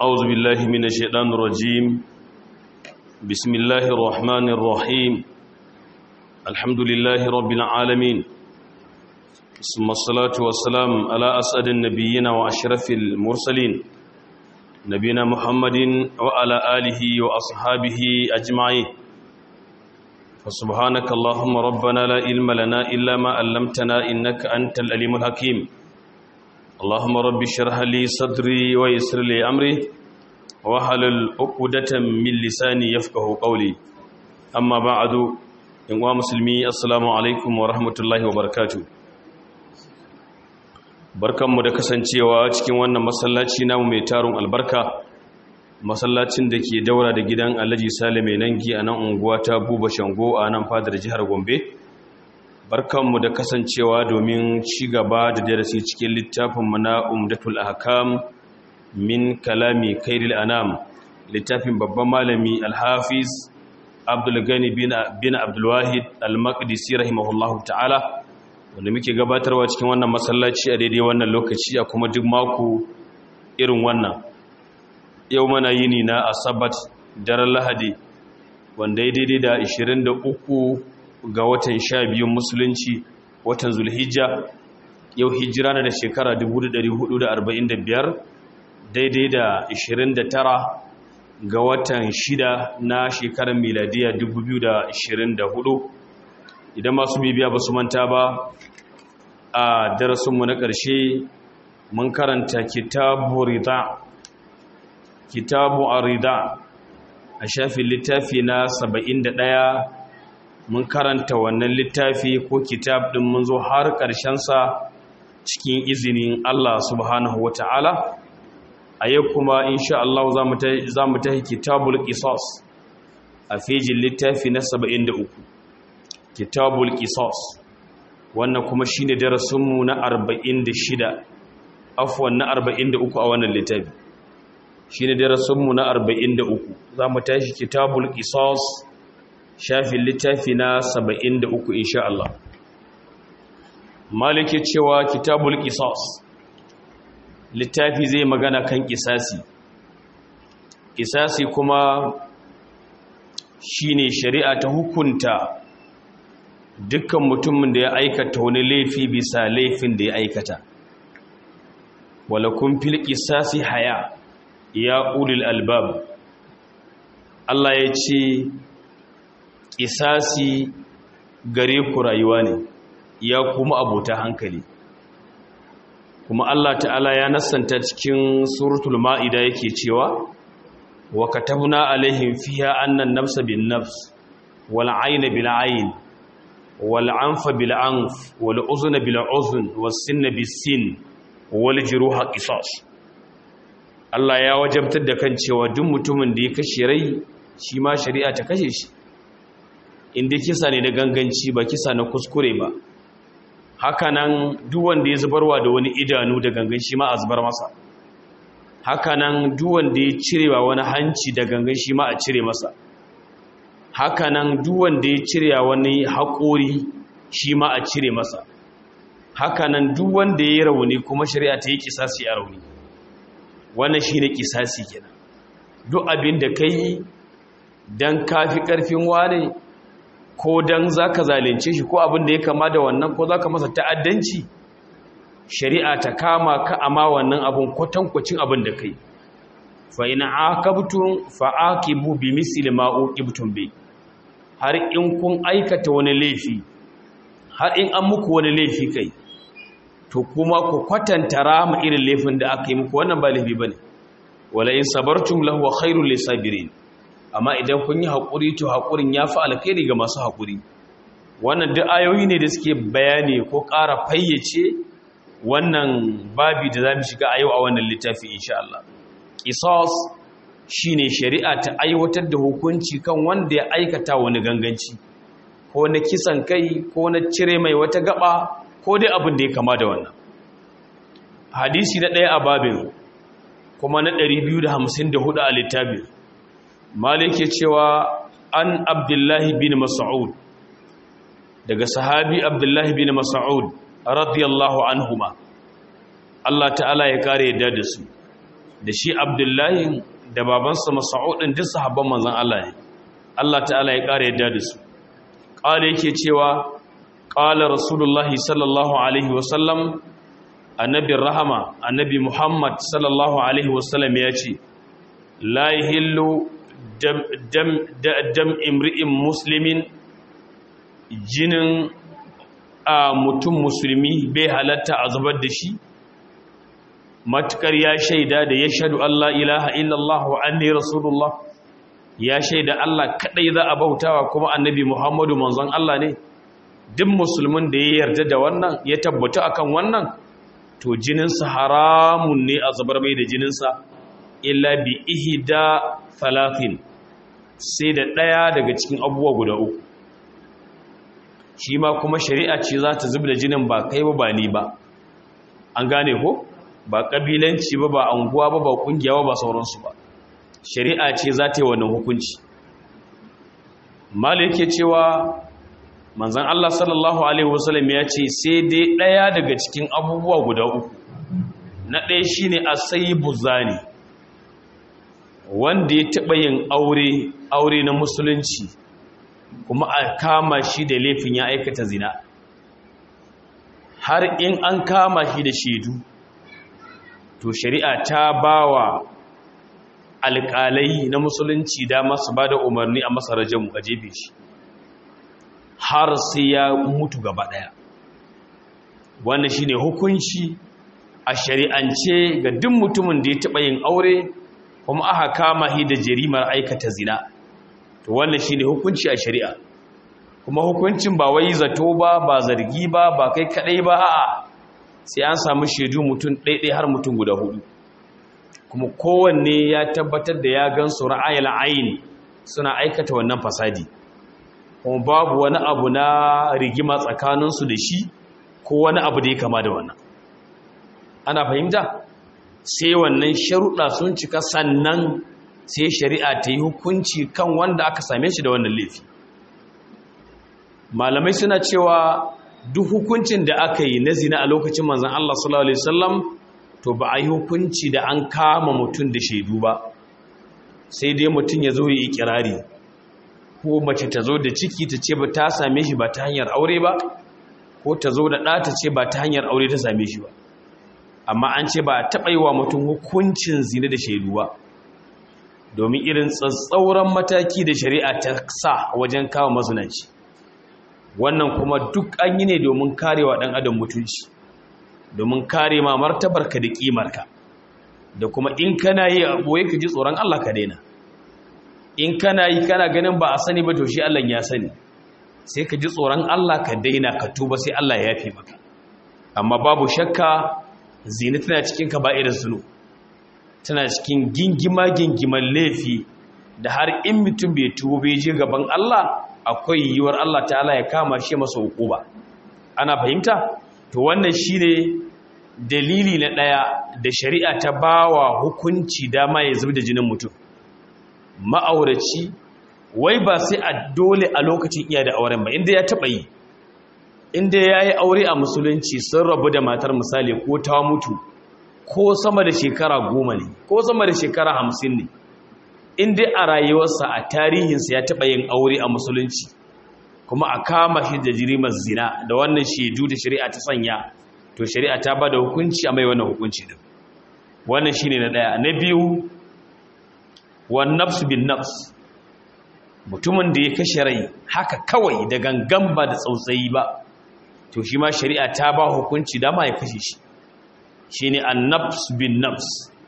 أعوذ بالله من الشيطان الرجيم بسم الله الرحمن الرحيم الحمد لله رب العالمين ثم الصلاة والسلام على أسعد النبيين وأشرف المرسلين نبينا محمد وعلى آله وأصحابه أجمعين فسبحانك اللهم ربنا لا علم لنا إلا ما علمتنا إنك أنت الأليم الحكيم اللهم رب اشرح لي صدري ويسر لي أمري وحلل عقدة من لساني يفقه قولي أما بعد إن مسلمي السلام عليكم ورحمة الله وبركاته barkanmu da kasancewa cikin wannan masallaci namu mai tarun albarka masallacin da ke daura da gidan alhaji sale mai nangi a nan unguwa ta buba shango a nan fadar jihar gombe barkanmu da kasancewa domin ci gaba da darasi cikin littafinmu na umdatul ahkam min kalami kairil anam littafin babban malami alhafiz abdulgani bin abdulwahid al-maqdisi rahimahullahu ta'ala wanda muke gabatarwa cikin wannan masallaci a daidai wannan lokaci a kuma duk mako irin wannan yau mana yini na asabat daren lahadi wanda ya daidai da 23 ga watan 12 musulunci watan zulhijja yau hijira na da shekara 1445 daidai da 29 ga watan 6 na shekarar miladiya 2024 idan masu bibiya ba su manta ba a darasinmu na ƙarshe mun karanta kitabu rida kitabu arida a shafin littafi na 71 mun karanta wannan littafi ko kitab ɗin mun zo har ƙarshensa cikin izinin Allah subhanahu wa ta'ala a yau kuma insha Allah za mu tahi kitabul qisas a fejin littafi na 73 kitabul qisas wannan kuma shine darasinmu na 46 afwan na 43 a wannan littafi shine darasinmu na 43 zamu tashi kitabul qisas shafin littafi na 73 insha Allah malike cewa kitabul qisas littafi zai magana kan kisasi kisasi kuma shine shari'a ta hukunta dukkan mutumin da ya aikata wani laifi bisa laifin da ya aikata wala kun fil qisasi haya ya ulil albab Allah ya ce qisasi gare ku rayuwa ne ya kuma abota hankali kuma Allah ta'ala ya nassanta cikin suratul ma'ida yake cewa wa katabna alaihim fiha annan nafsa bin nafs wal ayna bil ayn والعنف بالعنف والأذن بالأذن والسن بالسن والجروح قصاص Allah ya wajabtar da kan cewa duk mutumin da ya kashe rai shi ma shari'a ta kashe shi inda kisa ne da ganganci ba kisa na kuskure ba hakanan duk wanda ya zubarwa da wani idanu da gangan shi ma a zubar masa hakanan duk wanda ya cirewa wani hanci da gangan shi ma a cire masa hakanan duk wanda ya cire wani haƙori shi ma a cire masa hakanan duk wanda ya yi rauni kuma shari'a ta yi kisasi a rauni wannan shi ne kisasi kenan duk abin da ka yi don kafi ƙarfin wane ko don za ka zalince shi ko abin da ya kama da wannan ko za ka masa ta'addanci shari'a ta kama ka ama wannan abin kwatankwacin abin da ka yi fa'ina akabtun fa'akibu bi misli ma'uqibtum bi har in kun aikata wani laifi har in an muku wani laifi kai to kuma ku kwatanta rama irin laifin da aka yi muku wannan ba laifi bane wala in sabartum lahu khairul lisabirin amma idan kun yi hakuri to hakurin yafi alkhairi ga masu hakuri wannan duk ayoyi ne da suke bayani ko ƙara fayyace wannan babi da zamu shiga a yau a wannan littafi insha Allah qisas shine shari'a ta aiwatar da hukunci kan wanda ya aikata wani ganganci ko na kisan kai ko na cire mai wata gaba ko dai abin da ya kama da wannan hadisi na ɗaya a babin kuma na 254 a littafin malik ya cewa an abdullahi bin mas'ud daga sahabi abdullahi bin mas'ud radiyallahu anhuma Allah ta'ala ya kare yadda da su da shi abdullahi da babansa mas'udin duk sahabban manzon Allah ne Allah ta'ala ya ƙara yadda da su ƙala yake cewa ƙala rasulullahi sallallahu alaihi wasallam annabi rahama annabi muhammad sallallahu alaihi wasallam ya ce la yahillu dam imri'in muslimin jinin a mutum musulmi bai halatta a zubar da shi matukar ya shaida da ya shaɗu Allah ilaha illallah wa anni rasulullah ya shaida Allah kadai za a bautawa kuma annabi Muhammadu manzon Allah ne duk musulmin da ya yarda da wannan ya tabbata akan wannan to jininsa haramun ne a zubar mai da jininsa illa bi ihda thalathin sai da ɗaya daga cikin abubuwa guda uku shi ma kuma shari'a ce za ta zub da jinin ba kai ba ba ni ba an gane ko ba ƙabilanci ba ba anguwa ba ba ƙungiya ba ba sauransu ba shari'a ce za ta yi wannan hukunci mala yake cewa manzan Allah sallallahu Alaihi wasallam ya ce sai dai ɗaya daga cikin abubuwa guda uku na ɗaya shi ne a sai buzani wanda ya taɓa yin aure aure na musulunci kuma a kama shi da laifin ya aikata zina har in an kama shi da shaidu to shari'a ta bawa alƙalai na musulunci dama su ba da umarni a masa rajamu a jefe shi har sai ya mutu gaba ɗaya wannan shi ne hukunci a shari'ance ga duk mutumin da ya taɓa yin aure kuma aka kama shi da jarimar aikata zina to wannan shi ne hukunci a shari'a kuma hukuncin ba wai zato ba ba zargi ba ba kai kaɗai ba a'a sai an samu shaidu mutum ɗaiɗai har mutum guda hudu kuma kowanne ya tabbatar da ya gan su ra'ayil ayin suna aikata wannan fasadi kuma babu wani abu na rigima tsakaninsu da shi ko wani abu da ya kama da wannan ana fahimta sai wannan sharuɗa sun cika sannan sai shari'a ta yi hukunci kan wanda aka same shi da wannan laifi malamai suna cewa duk hukuncin da aka yi na zina a lokacin manzan Allah sallallahu Alaihi wasallam to ba a yi hukunci da an kama mutum da shaidu ba sai dai mutum ya zo yi ikirari ko mace ta zo da ciki ta ce ba ta same shi ba ta hanyar aure ba ko ta zo da ɗa ta ce ba ta hanyar aure ta same shi ba amma an ce ba a taɓa yi wa mutum hukuncin zina da shaidu ba domin irin tsatsauran mataki da shari'a ta sa wajen kawo mazunanci wannan kuma duk an yi ne domin karewa ɗan adam mutunci domin kare ma martabarka da ƙimarka da kuma in kana yi a ɓoye ka ji tsoron Allah ka daina in kana yi kana ganin ba a sani ba to shi Allah ya sani sai ka ji tsoron Allah ka daina ka tuba sai Allah ya yafe maka amma babu shakka zina tana cikin ka ba'irin zunu tana cikin gingima gingiman laifi da har in mutum bai tuba bai je gaban Allah akwai yiwuwar Allah ta'ala ya kama shi masa hukuba ana fahimta to wannan shine dalili na daya da shari'a ta bawa hukunci dama ya zub da jinin mutum ma'auraci wai ba sai a dole a lokacin iya da auren ba inda ya taba yi inda ya yi aure a musulunci sun rabu da matar misali ko ta mutu ko sama da shekara goma ne ko sama da shekara hamsin ne in dai a rayuwarsa a tarihinsa ya taɓa yin aure a musulunci kuma a kama shi da jirimar zina da wannan shaidu da shari'a ta sanya to shari'a ta ba da hukunci a mai wannan hukunci din wannan shine na ɗaya na biyu wa nafsu bin nafs mutumin da ya kashe rai haka kawai da gangan ba da tsautsayi ba to shi ma shari'a ta ba hukunci dama ya kashe shi shine an nafs bin nafs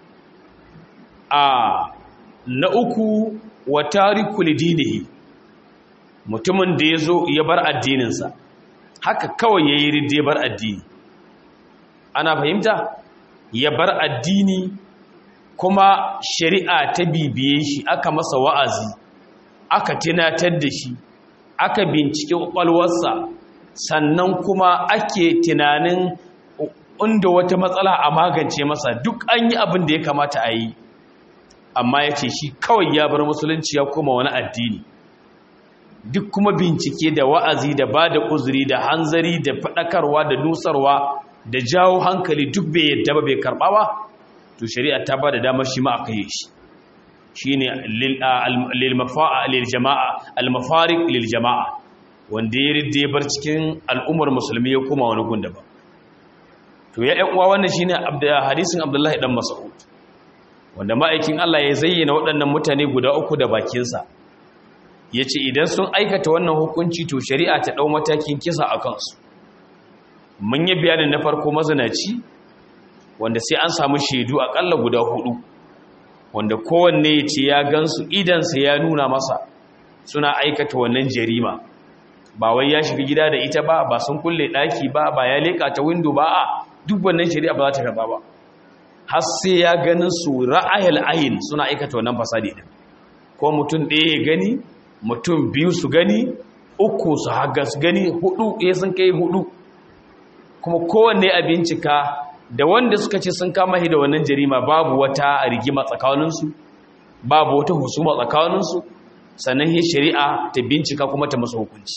a na uku wa tariku lidinihi mutumin da ya zo ya bar addininsa haka kawai ya yi ridde bar addini ana fahimta ya bar addini kuma shari'a ta bibiye shi aka masa wa'azi aka tunatar da shi aka bincike kwakwalwarsa sannan kuma ake tunanin inda wata matsala a magance masa duk an yi abin da ya kamata a yi amma ya ce shi kawai ya bar musulunci ya koma wani addini duk kuma bincike da wa'azi da ba da uzuri da hanzari da faɗakarwa da nusarwa da jawo hankali duk bai yadda ba bai karɓa ba to shari'a ta ba da damar shi ma a kai shi shine lil jama'a al-mafariq lil jama'a wanda ya ridde bar cikin al'ummar musulmi ya koma wani gunda ba to ya ɗan uwa wannan shine hadisin Abdullahi dan Mas'ud wanda ma'aikin Allah ya zayyana waɗannan mutane guda uku da bakinsa yace idan sun aikata wannan hukunci to shari'a ta dau matakin kisa a kansu mun yi bayanin na farko mazinaci wanda sai an samu shaidu akalla guda hudu wanda kowanne ya ce ya gansu idansa ya nuna masa suna aikata wannan jarima ba wai ya shiga gida da ita ba ba sun kulle daki ba ba ya leka ta window ba a duk wannan shari'a ba za ta karba ba har sai ya ganin su ra'ayal ayin suna aikata wannan fasadi din ko mutum ɗaya ya gani mutum biyu su gani uku su haga su gani hudu ya sun kai hudu kuma kowanne a bincika da wanda suka ce sun kama shi da wannan jarima babu wata rigima tsakaninsu babu wata husuma tsakaninsu sannan shi shari'a ta bincika kuma ta masa hukunci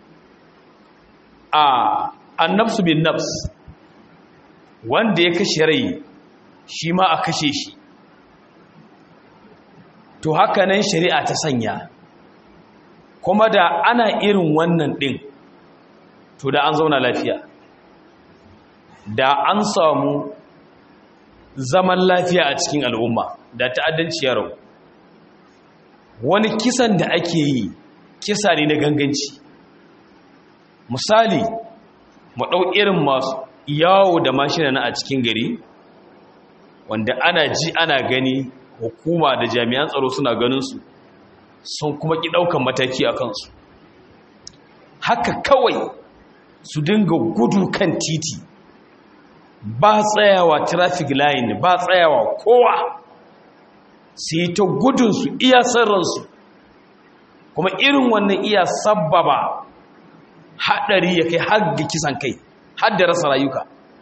a annafsu bin nafs wanda ya kashe rai shi ma a kashe shi to haka nan shari'a ta sanya kuma da ana irin wannan ɗin to da an zauna lafiya da an samu zaman lafiya a cikin al'umma da ta'addanci yaro wani kisan da ake yi kisa ne na ganganci misali mu ɗau irin masu yawo da mashina na a cikin gari wanda ana ji ana gani hukuma da jami'an tsaro suna ganinsu sun kuma ƙi ɗaukan mataki a kansu haka kawai su dinga gudu kan titi ba tsayawa traffic line ba tsayawa kowa su yi ta gudunsu iya sarransu kuma irin wannan iya sabbaba haɗari ya kai har ga kisan kai har da rasa rayuka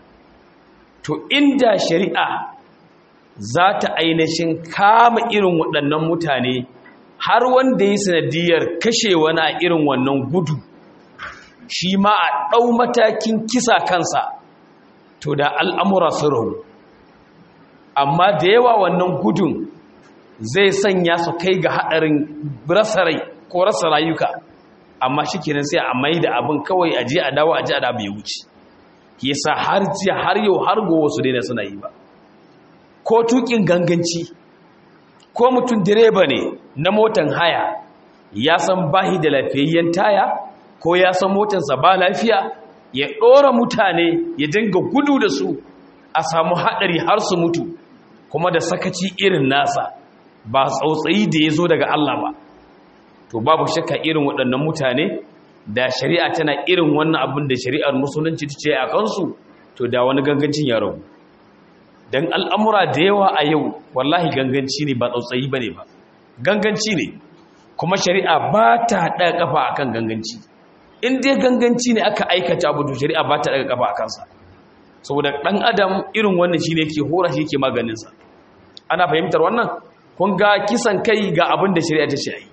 to inda shari'a za ta ainihin kama irin waɗannan mutane har wanda ya sanadiyar kashe wani a irin wannan gudu shi ma a ɗau matakin kisa kansa to da al'amura su rahu amma da yawa wannan gudun zai sanya su kai ga haɗarin rasa rai ko rasa rayuka amma shi kenan sai a mai da abin kawai a je a dawo a je a dawo ya wuce yasa har jiya har yau har gowa su daina suna yi ba ko tukin ganganci ko mutum direba ne na motan haya ya san bahi da lafiyayyen taya ko ya san motansa ba lafiya ya ɗora mutane ya dinga gudu da su a samu haɗari har su mutu kuma da sakaci irin nasa ba tsautsayi da ya zo daga Allah ba to babu shakka irin waɗannan mutane da shari'a tana irin wannan abin da shari'ar musulunci ta ce a kansu to da wani gangancin ya rabu don al'amura da yawa a yau wallahi ganganci ne ba tsautsayi ba ne ba ganganci ne kuma shari'a ba ta ɗaga ƙafa a kan ganganci in dai ganganci ne aka aikata abu to shari'a ba ta ɗaga ƙafa a kansa saboda ɗan adam irin wannan shi ne ke hora shi ke maganinsa ana fahimtar wannan kun ga kisan kai ga abin da shari'a ta ce yi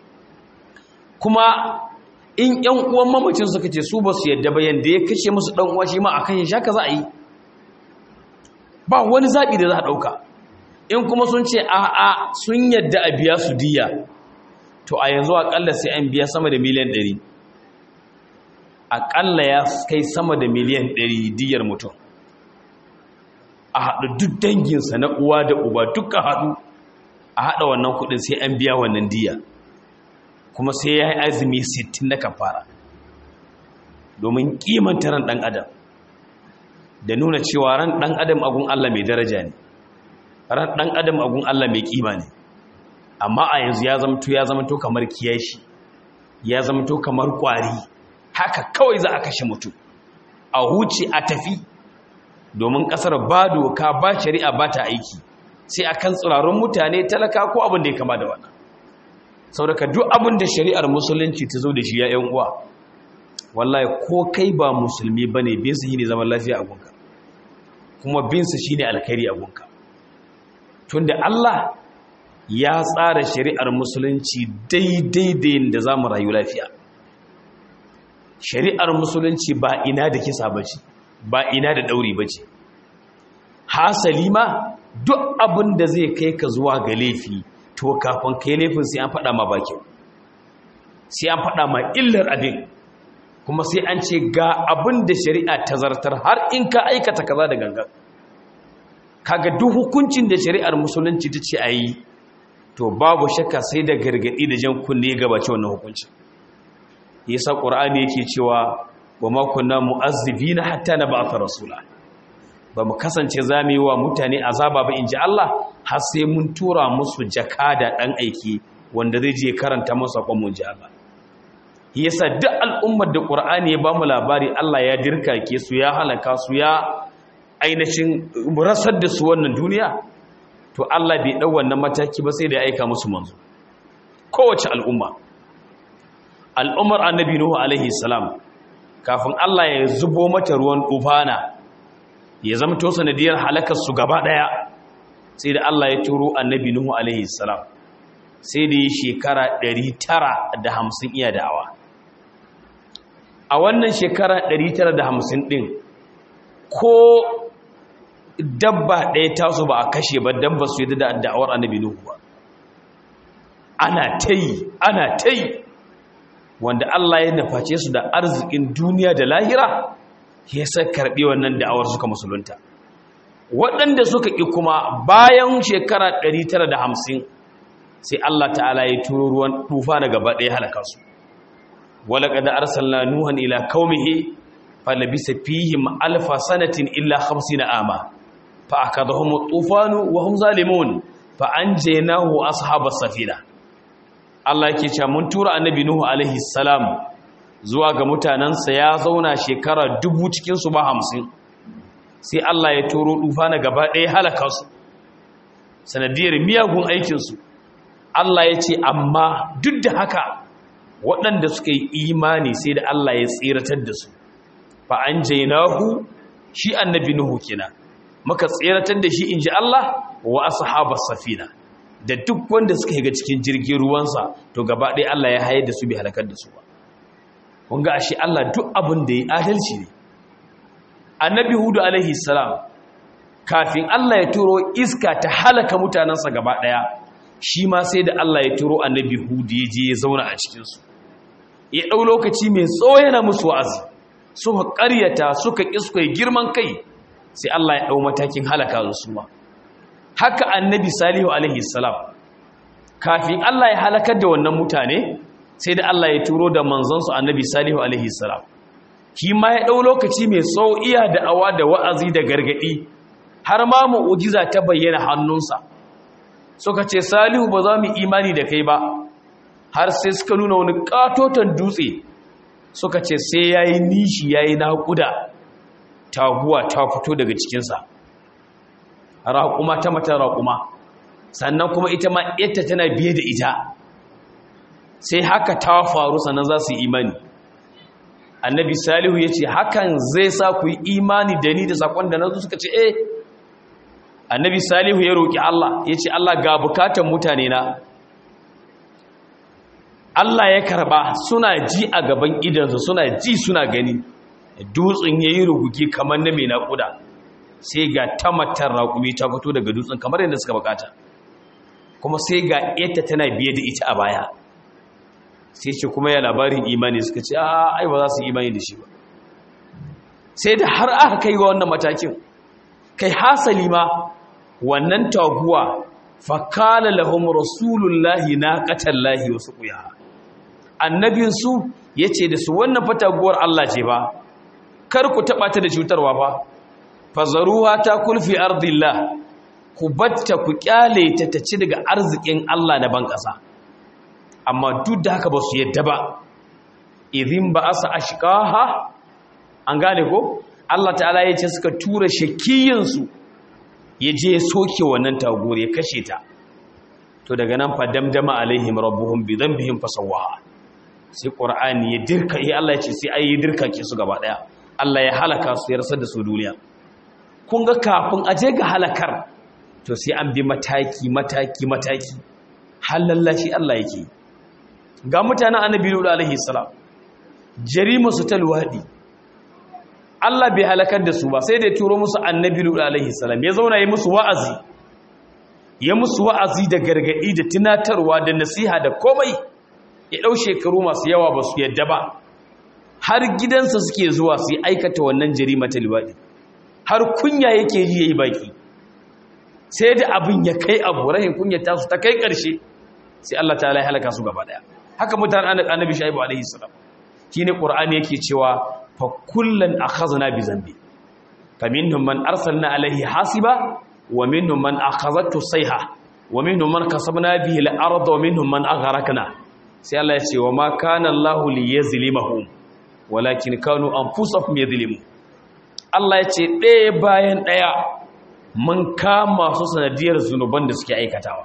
kuma in ‘yan uwan mamacin suka ce su ba su yadda bayan da ya kashe musu ɗan uwa shi ma a kan ya shaka za a yi ba wani zaɓi da za a ɗauka in kuma sun ce a'a sun yadda a biya su diya to a yanzu aƙalla sai an biya sama da miliyan ɗari aƙalla ya kai sama da miliyan ɗari diyar mutum a haɗu duk danginsa na uwa da uba duka haɗu a haɗa wannan kuɗin sai an biya wannan diya kuma sai ya yi azumi 60 na kafara domin kimanta ran ɗan adam da nuna cewa ran ɗan adam agun Allah mai daraja ne ran ɗan adam agun Allah mai kima ne amma a yanzu ya zamto ya zamto kamar kiyashi ya zamto kamar ƙwari haka kawai za a kashe mutum a huce a tafi domin ƙasar ba doka ba shari'a ba ta aiki sai akan tsirarun mutane talaka ko abin da ya kama da wannan saboda duk abin da shari'ar musulunci ta zo da shi ya yan uwa wallahi ko kai ba musulmi bane bin su shine zaman lafiya a gunka kuma bin su shine alkhairi a gunka tunda Allah ya tsara shari'ar musulunci daidai da yadda zamu rayu lafiya shari'ar musulunci ba ina da kisa bace ba ina da dauri bace hasali ma duk abin da zai kai ka zuwa ga laifi to kafin kai laifin sai an faɗa ma bakin sai an faɗa ma illar abin kuma sai an ce ga abin da shari'a ta zartar har in ka aikata kaza da gangan kaga duk hukuncin da shari'ar musulunci ta ce a yi to babu shakka sai da gargaɗi da jan kunne ya gabace wannan hukuncin yasa ƙur'ani yake cewa wa ma kunna mu'azzibina hatta na ba'atha rasula ba mu kasance za mu yi wa mutane azaba ba in ji Allah har sai mun tura musu jakada ɗan aiki wanda zai je karanta musu saƙon mun ji Allah yasa duk al'ummar da ƙur'ani ya ba mu labari Allah ya dirkake su ya halaka su ya ainihin rasar da su wannan duniya to Allah bai ɗau wannan mataki ba sai da ya aika musu manzo kowace al'umma al'ummar annabi nuhu alaihi salam kafin Allah ya zubo mata ruwan tufana ya zama to sanadiyar halakar su gaba daya sai da Allah ya turo annabi nuhu alaihi salam sai da yi shekara 950 iya da'awa a wannan shekara 950 din ko dabba ɗaya taso ba a kashe ba dabba su yi da da'awar annabi nuhu ba ana ta yi ana ta yi wanda Allah ya naface su da arzikin duniya da lahira ya sa karɓi wannan da'awar suka musulunta waɗanda suka ƙi kuma bayan shekara 950 sai Allah ta'ala ya turo ruwan tufa daga baɗaya halaka su wala qad arsalna nuhan ila qaumihi falabisa fihim alfa sanatin illa 50 ama fa akadahum at-tufanu wa hum zalimun fa anjaynahu ashabas safina Allah yake cewa mun tura annabi Nuhu alaihi salam zuwa ga mutanansa ya zauna shekara dubu cikin su ba hamsin sai Allah ya turo dufa na gaba ɗaya halaka su sanadiyar miyagun aikin su Allah ya ce amma duk da haka waɗanda suka yi imani sai da Allah ya tsiratar da su fa anjaynahu shi annabi Nuhu kenan muka tsiratar da shi inji Allah wa ashabas safina da duk wanda suka higa cikin jirgin ruwansa to gaba ɗaya Allah ya hayar da su bai halakar da su ba kun ga ashe Allah duk abin da ya adalci ne annabi hudu alaihi salam kafin Allah ya turo iska ta halaka mutanensa gaba ɗaya shi ma sai da Allah ya turo annabi hudu ya je ya zauna a cikinsu ya ɗau lokaci mai tsawo yana musu wa'azi suka ƙaryata suka ƙi suka yi girman kai sai Allah ya ɗau matakin halaka su ma haka annabi salihu alaihi salam kafin Allah ya halakar da wannan mutane sai da Allah ya turo da manzansu annabi salihu alaihi salam shi ma ya ɗau lokaci mai tsawo iya da awa da wa'azi da gargaɗi har ma mu'ujiza ta bayyana hannunsa suka ce salihu ba za mu imani da kai ba har sai suka nuna wani katoton dutse suka ce sai ya yi nishi ya yi naƙuda taguwa ta fito daga cikinsa raƙuma ta mata raƙuma sannan kuma ita ma ita tana biye da ita sai haka ta faru sannan za su yi imani annabi salihu ya ce hakan zai sa ku yi imani da ni da saƙon da na zo suka ce eh annabi salihu ya roƙi Allah ya ce Allah ga bukatan mutane na Allah ya karba suna ji a gaban idansu suna ji suna gani dutsen ya yi rugugi kamar na mai naƙuda sai ga tamatar raƙumi ta fito daga dutsen kamar yadda suka bukata kuma sai ga yadda tana biye da ita a baya sai ce kuma ya labarin imani suka ce a ai ba za su imani da shi ba sai da har aka kai ga wannan matakin kai hasali ma wannan taguwa fakala lahum rasulullahi naqatallahi wa suqiyaha annabinsu yace da su wannan fataguwar Allah ce ba kar ku taba ta da cutarwa ba fazaruha ta kulfi ardillah ku batta ku kyale ta ta ci daga arzikin Allah da ban kasa amma duk da haka ba su yadda ba idhin ba asa ashqaha an gane ko Allah ta'ala ya ce suka tura shakiyinsu ya je soke wannan taguwar ya kashe ta to daga nan fa damdama alaihim rabbuhum bi dhanbihim fasawaha sai qur'ani ya dirka eh Allah ya ce sai ayi dirka ke su gaba daya Allah ya halaka su ya rasar da su duniya kun ga kafin a je ga halakar to sai an bi mataki mataki mataki halallashi Allah yake ga mutanen annabi Lut alaihi salam jarima su ta luwadi Allah bai halakar da su ba sai da ya turo musu annabi Lut alaihi salam ya zauna yi musu wa'azi ya musu wa'azi da gargadi da tunatarwa da nasiha da komai ya ɗau shekaru masu yawa ba su yadda ba har gidansa suke zuwa su yi aikata wannan jarima ta liwaɗi har kunya yake ji ya yi baki sai da abin ya kai abu rahin kunya ta su ta kai ƙarshe sai Allah ta ya halaka su gaba ɗaya haka mutane annabi shaibu alaihi salam shine qur'ani yake cewa fa kullan akhazna bi zambi faminhum man arsalna alaihi hasiba wa minhum man akhazatu sayha wa minhum man kasabna bihi al-ardh wa minhum man aghraqna sai Allah ya ce wa ma kana Allahu liyazlimahum walakin kanu anfusahum yadhlimun Allah ya ce ɗaya bayan ɗaya mun kama su sanadiyar zunuban da suke aikatawa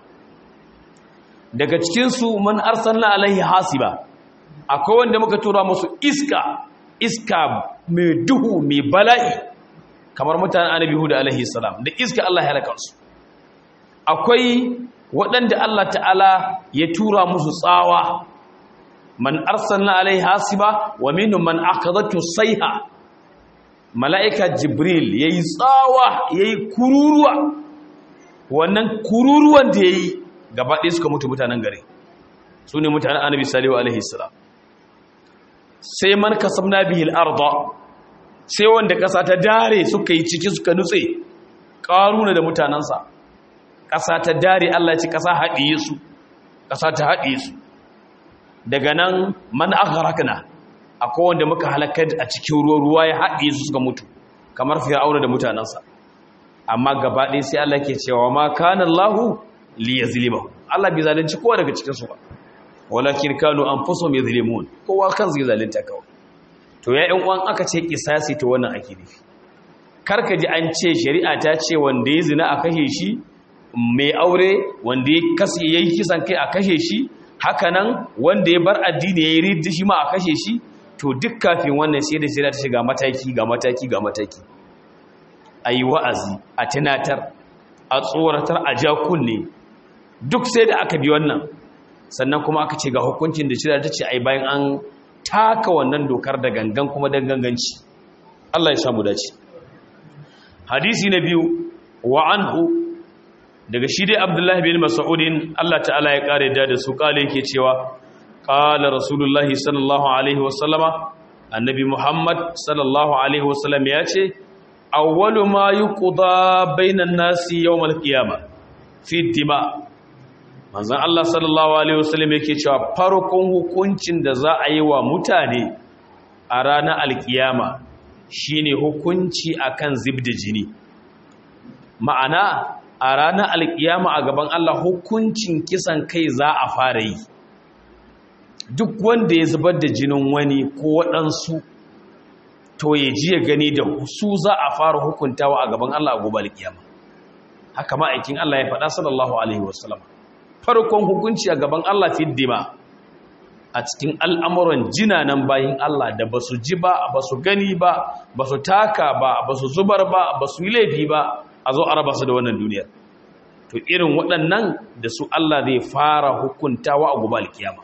daga cikin su man arsalna alaihi hasiba akwai wanda muka tura musu iska iska mai duhu mai bala'i kamar mutanen annabi Hud alaihi salam da iska Allah ya halaka su akwai waɗanda Allah ta'ala ya tura musu tsawa man arsalna alaihi hasiba wa minhum man akhadhatu sayha mala'ika jibril yayi tsawa yayi kururuwa wannan kururuwan da yayi gaba ɗaya suka mutu mutanen gari su ne mutanen annabi salihu alaihi salam sai man kasabna bihi al-ardh sai wanda ƙasa ta dare suka yi ciki suka nutse ƙaruna da mutanensa ƙasa ta dare Allah ya ci ƙasa haɗiye su ƙasa ta haɗiye su daga nan man aghraqna akwai wanda muka halaka a cikin ruwa ruwa ya haɗiye su suka mutu kamar fir'auna da mutanensa amma gaba ɗaya sai Allah ke cewa ma kana Allahu li yazlimahu Allah bai zalunci kowa daga cikin su ba walakin kanu anfusuhum yazlimun kowa kan zai zalunta kawai to ya yan uwan aka ce kisasi to wannan ake nufi karka ji an ce shari'a ta ce wanda ya zina a kashe shi mai aure wanda ya kasi yayi kisan kai a kashe shi hakanan wanda ya bar addini yayi ridda shi ma a kashe shi to duk kafin wannan sai da shari'a ta shiga mataki ga mataki ga mataki ayi wa'azi a tunatar a tsoratar a ja kunne duk sai da aka bi wannan sannan kuma aka ce ga hukuncin da shari'a ta ce ai bayan an taka wannan dokar da gangan kuma da ganganci Allah ya samu dace hadisi na biyu wa anhu daga shi dai Abdullahi bin Mas'udin Allah ta'ala ya kare da su kale yake cewa qala rasulullahi sallallahu alaihi wasallama annabi Muhammad sallallahu alaihi wasallam ya ce awwalu ma yuqda bainan nasi yawmal qiyamah fi dima manzan Allah sallallahu Alaihi wasallam yake cewa farkon hukuncin da za a yi wa mutane a ranar alkiyama shine hukunci akan zib da jini ma'ana a ranar alkiyama a gaban Allah hukuncin kisan kai za a fara yi duk wanda ya zubar da jinin wani ko waɗansu to ya ji ya gani da su za a fara hukuntawa a gaban Allah a gobe alkiyama haka ma'aikin Allah ya faɗa sallallahu alaihi wasallam farkon hukunci a gaban Allah fi dima a cikin al'amuran jinanan bayin Allah da ba su ji ba ba su gani ba ba su taka ba ba su zubar ba ba su yi laifi ba a zo araba su da wannan duniyar to irin waɗannan da su Allah zai fara hukuntawa a gobe alkiyama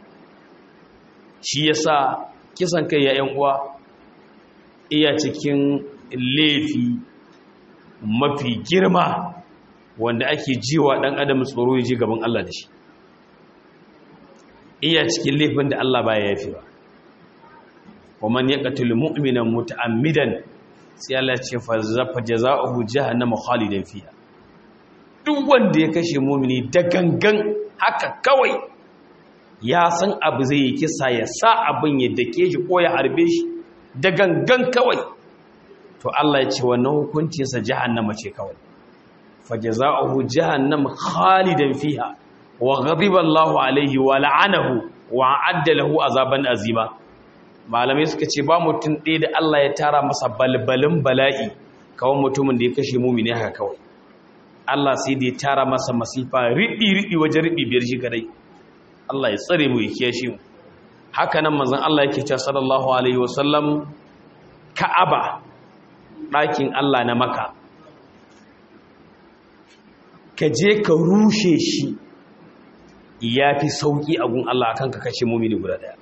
shi yasa kisan kai ya ‘yan uwa iya cikin laifi mafi girma wanda ake jiwa ɗan adam tsoro ya ji gaban Allah da shi iya cikin laifin da Allah baya yafi ba wa man yaqtul mu'mina muta'ammidan sai Allah ce fa jazaohu jahannama khalidan fiha duk wanda ya kashe mu'mini da gangan haka kawai ya san abu zai yi kisa ya sa abin ya dake shi ko ya harbe shi da gangan kawai to Allah ya ce wannan hukuncinsa jahannama ce kawai فجزاؤه جهنم خالدا فيها وغضب الله عليه ولعنه وعد له عذابا عظيما malamai suka ce ba mutum ɗaya da Allah ya tara masa balbalin bala'i kawai mutumin da ya kashe mumini haka kawai Allah sai da ya tara masa masifa riɗi-riɗi wajen riɗi biyar shi kadai Allah ya tsare mu ya kiyashe mu haka nan manzon Allah yake cewa sallallahu alaihi wasallam Ka'aba ɗakin Allah na Makka ka je ka rushe shi ya fi sauƙi a gun Allah kan ka kashe mumini guda ɗaya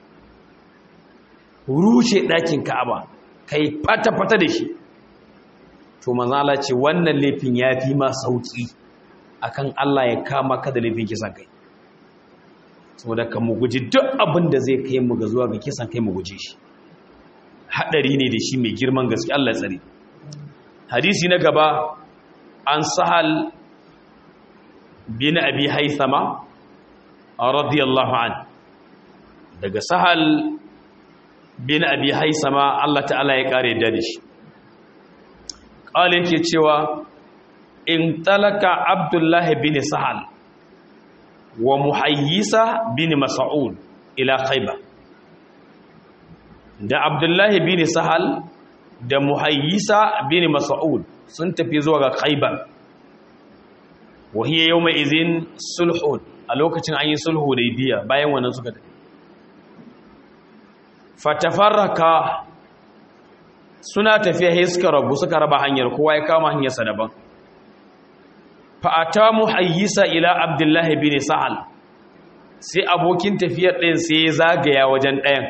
rushe ɗakin ka'aba ka yi fata-fata da shi to manzala ce wannan laifin ya fi ma sauƙi akan Allah ya kama ka da laifin kisan kai saboda ka mu guji duk abin da zai kai mu ga zuwa ga kisan kai mu guje shi hadari ne da shi mai girman gaske Allah tsare hadisi na gaba an sahal bin abi haithama radiyallahu an daga sahal bin abi haithama Allah ta'ala ya kare da shi qala yake cewa in talaka abdullahi bin sahal wa muhayyisa bin mas'ud ila khaybar da abdullahi bin sahal da muhayyisa bin mas'ud sun tafi zuwa ga khaybar wa hiya yawma idhin sulhun a lokacin an yi sulhu da biya bayan wannan suka tafi fatafarraka suna tafiya sai suka rabu suka raba hanyar kowa ya kama hanyarsa daban fa'ata muhayyisa ila abdullahi bin sahal sai abokin tafiyar ɗayan sai ya zagaya wajen ɗayan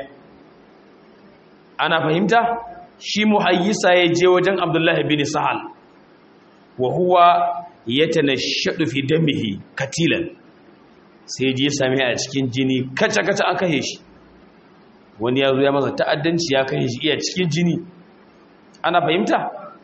ana fahimta shi muhayyisa ya je wajen abdullahi bin sahal wa huwa ya tanashadu fi damihi katilan sai je same a cikin jini kaca-kaca an kashe shi wani ya zo ya masa ta'addanci ya kashe shi iya cikin jini ana fahimta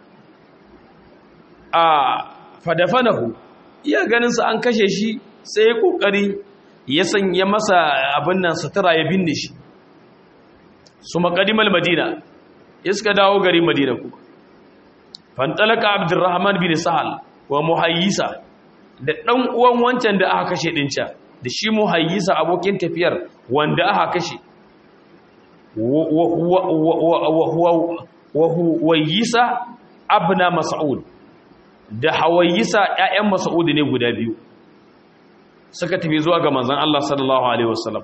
a fadafanahu iya ganinsa an kashe shi sai ya kokari ya sanya masa abin nan sutura ya binne shi su makadimal madina iska dawo gari madina kuma fantalaka abdurrahman bin sahal wa muhayyisa da dan uwan wancan da aka kashe dinca da shi muhayyisa abokin tafiyar wanda aka kashe wa huwayisa abna mas'ud da hawayisa ƴaƴan mas'ud ne guda biyu suka tafi zuwa ga manzon Allah sallallahu alaihi wasallam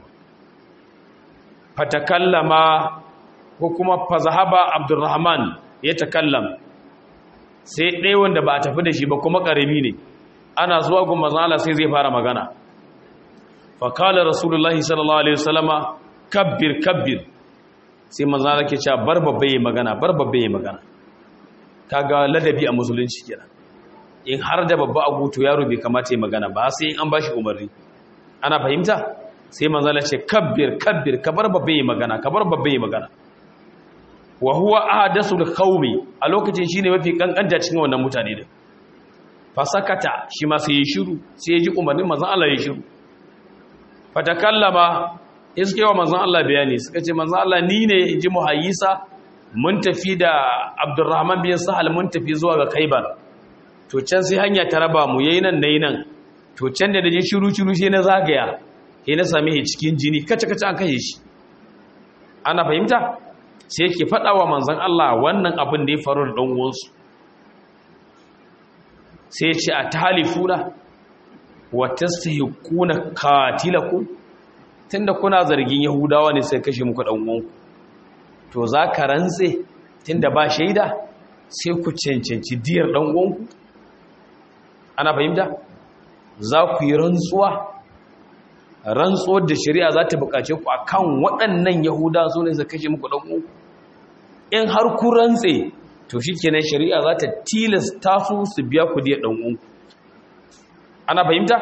fatakallama ko kuma fazahaba abdurrahman ya takallam sai ɗaya wanda ba a tafi da shi ba kuma ƙarami ne ana zuwa ga manzon Allah sai zai fara magana fakala rasulullahi sallallahu alaihi wasallama kabbir kabbir sai manzon Allah ke cewa bar babbe yi magana bar babbe yi magana kaga ladabi a musulunci kenan in har da babba a gutu yaro bai kamata yi magana ba sai in an bashi umarni ana fahimta sai manzon Allah ce kabbir kabbir ka bar babbe yi magana ka bar babbe yi magana wa huwa ahadasul qaumi a lokacin shine mafi kankanta cikin wannan mutane din fasakata shi ma sai ya shiru sai ya ji umarnin manzon Allah ya shiru fatakallama iske wa manzon Allah bayani suka ce manzon Allah ni ne inji muhayyisa mun tafi da Abdurrahman bin Sahal mun tafi zuwa ga Khaibar to can sai hanya ta raba mu yayin nan nayi nan to can da daje shiru shiru sai na zagaya sai na same shi cikin jini kace kace an kashe shi ana fahimta sai yake faɗa wa manzon Allah wannan abin da ya faru da dan uwansu sai ya ce a talifuna wa tastahiquna qatilakum tunda kuna zargin yahudawa ne sai kashe muku dan uwanku to za ka rantse tunda ba shaida sai ku cancanci diyar dan uwanku ana fahimta za ku yi rantsuwa rantsuwar da shari'a za ta bukace ku akan waɗannan yahudawa su ne su kashe muku dan uwanku in har ku rantse to shikenan shari'a za ta tilasta su su biya ku diyar dan uwanku ana fahimta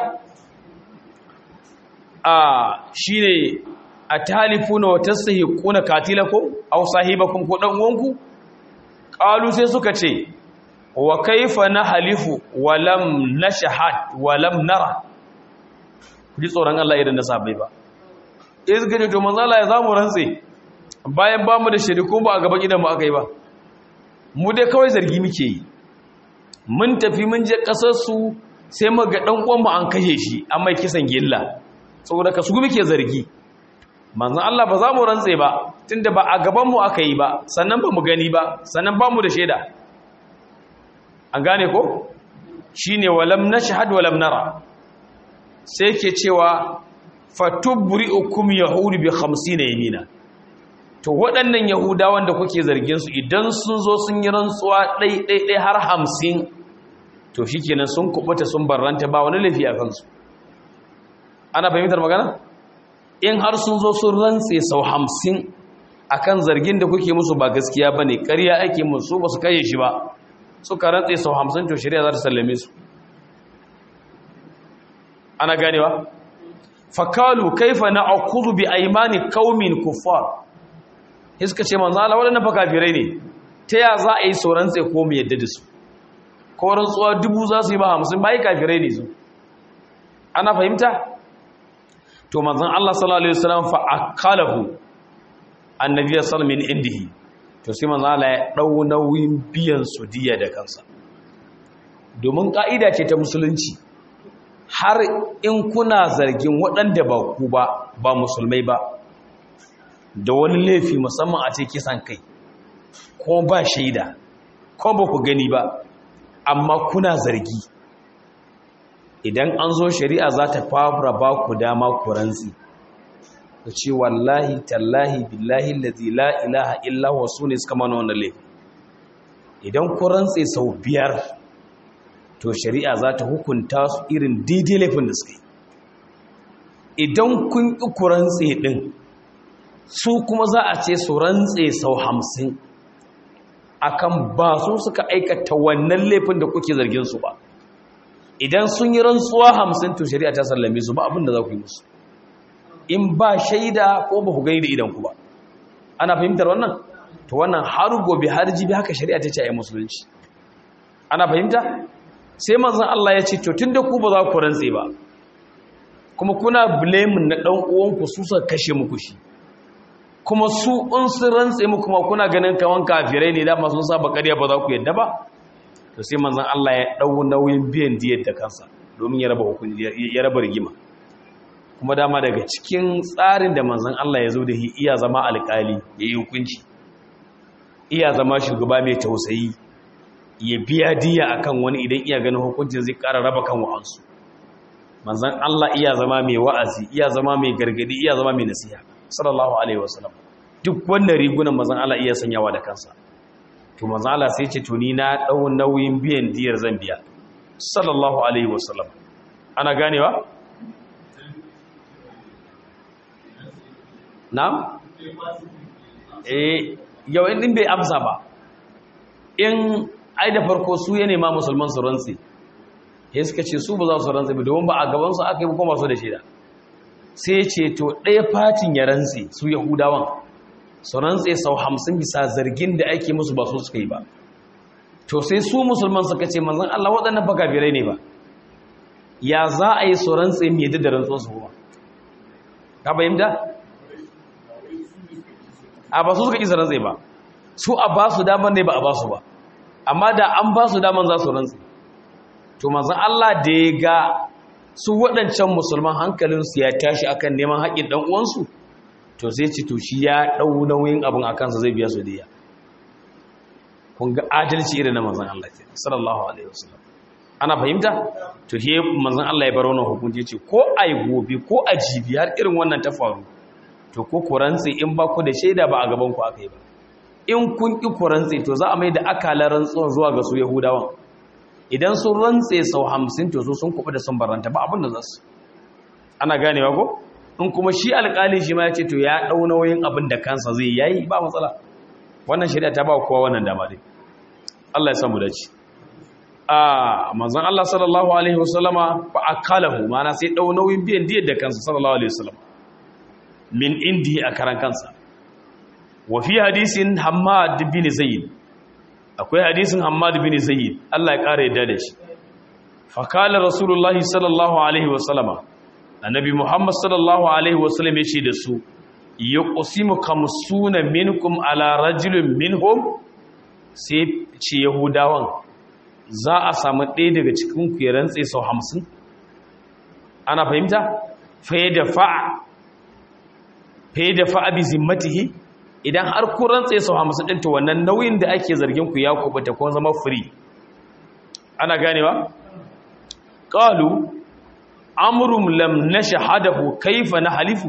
a shine a talifuna wa tastahiquna katilakum aw sahibakum ko dan uwanku qalu sai suka ce wa kaifa nahlifu wa lam nashhad wa lam nara kuji tsoron Allah idan na sabai ba iz gaje to manzo Allah ya zamu rantse bayan ba mu da shiriku ba a gaban idan mu aka yi ba mu dai kawai zargi muke yi mun tafi mun je kasar su sai mu ga dan uwan mu an kashe shi an mai kisan gilla saboda ka su muke zargi manzon Allah ba za mu rantse ba tunda ba a gaban mu aka yi ba sannan ba mu gani ba sannan ba mu da shaida an gane ko shine walam nashhad walam nara sai yake cewa fatubri'ukum yahudu bi 50 yamina to waɗannan yahudawan da kuke zargin su idan sun zo sun yi rantsuwa ɗai ɗai ɗai har 50 to shikenan sun kubuta sun barranta ba wani lafiya kansu ana fahimtar magana in har sun zo sun rantse sau hamsin akan zargin da kuke musu ba gaskiya ba ne ƙarya ake musu ba su kaye shi ba suka rantse sau hamsin to shirya za ta sallame su ana ganewa fakalu kaifa na'khudhu bi aymani qaumin kuffar iska ce manzo Allah wadannan fa kafirai ne ta ya za a yi sauran tsaye ko mu yadda da su ko rantsuwa dubu za su yi ba hamsin bai kafirai ne su ana fahimta to manzon Allah sallallahu alaihi wasallam fa akalahu annabi sallallahu alaihi indihi to sai manzon Allah ya dau nauyin biyan su diya da kansa domin ka'ida ce ta musulunci har in kuna zargin waɗanda ba ku ba ba musulmai ba da wani laifi musamman a ce kisan kai ko ba shaida ko ba ku gani ba amma kuna zargi idan an zo shari'a za ta fara ba ku dama ku rantsi ku ce wallahi tallahi billahi lazi la ilaha illa wa su ne suka mana wannan laifin idan ku rantse sau biyar to shari'a za ta hukunta su irin daidai laifin da suka yi idan kun ƙi ku rantse ɗin su kuma za a ce su rantse sau hamsin akan ba su suka aikata wannan laifin da kuke zargin su ba idan sun yi rantsuwa hamsin to shari'a ta sallame su ba abin da za ku yi musu in ba shaida ko ba ku gani da idan ku ba ana fahimtar wannan to wannan har gobe har jibi haka shari'a ta ce a yi musulunci ana fahimta sai manzon Allah ya ce to tunda ku ba za ku rantse ba kuma kuna blaming na dan uwanku su suka kashe muku shi kuma su in sun rantse mu kuma kuna ganin kawan kafirai ne dama sun saba ƙarya ba za ku yadda ba to sai manzon Allah ya dau nauyin biyan diyar da kansa domin ya raba hukunci ya raba rigima kuma dama daga cikin tsarin da manzon Allah ya zo da shi iya zama alƙali ya yi hukunci iya zama shugaba mai tausayi ya biya diya akan wani idan iya ganin hukuncin zai ƙara raba kan wa'ansu manzon Allah iya zama mai wa'azi iya zama mai gargadi iya zama mai nasiha sallallahu alaihi wasallam duk wannan rigunan manzon Allah iya sanyawa da kansa to manzon Allah sai ce to ni na dau nauyin biyan diyar zan biya sallallahu alaihi wasallam ana ganewa na'am eh yau in din bai amsa ba in ai da farko su ya nema musulman su rantsi ya suka ce su ba za su rantsi ba domin ba a gaban su aka yi kuma su da shaida sai ce to ɗaya fatin ya rantse su yahudawan su rantse sau hamsin bisa zargin da ake musu ba su suka yi ba to sai su musulman suka ce manzan Allah waɗannan baka birai ne ba ya za a yi su rantse mai da rantsuwar su kuma ka bayyanta a ba su suka ƙi su rantse ba su a ba su daman ne ba a ba su ba amma da an ba su daman za su rantse to manzan Allah da ya ga su waɗancan musulman hankalinsu ya tashi akan neman haƙƙin ɗan uwansu to sai ci to shi ya ɗau nauyin abin a kansa zai biya su diya kun ga adalci irin na manzan Allah ce sallallahu alaihi wasallam ana fahimta to he manzan Allah ya bar wannan hukunci ce ko ai gobe ko a jibi har irin wannan ta faru to ko kurantsi in ba ku da shaida ba a gaban ku aka yi ba in kun ki kurantsi to za a mai da akalar rantsuwan zuwa ga su yahudawan idan sun rantse sau hamsin to su sun kuɓi da sun baranta ba abin da za su ana ganewa ko in kuma shi alƙali shi ma ya ce to ya ɗau nauyin abin da kansa zai yayi ba matsala wannan shari'a ta ba kowa wannan dama dai Allah ya samu dace a manzon Allah sallallahu alaihi wasallama fa akalahu mana sai ɗau nauyin biyan diyar da kansa sallallahu alaihi wasallam min indi a karan kansa wa fi hadisin Hammad bin Zaid akwai hadisin Hammad bin Zaid Allah ya kare yadda da shi fa kala rasulullahi sallallahu alaihi wasallama annabi Muhammad sallallahu alaihi wasallam ya ce da su yuqsimu kamsuna minkum ala rajulin minhum sai ce yahudawan za a samu ɗaya daga cikin ku ya rantse sau hamsin ana fahimta fa da fa'a fa da fa'a bi zimmatihi idan har ku rantse sau hamsin ɗin to wannan nauyin da ake zargin ku ya kubuta ko zama free ana ganewa qalu amrum lam nashhadahu kaifa nahlifu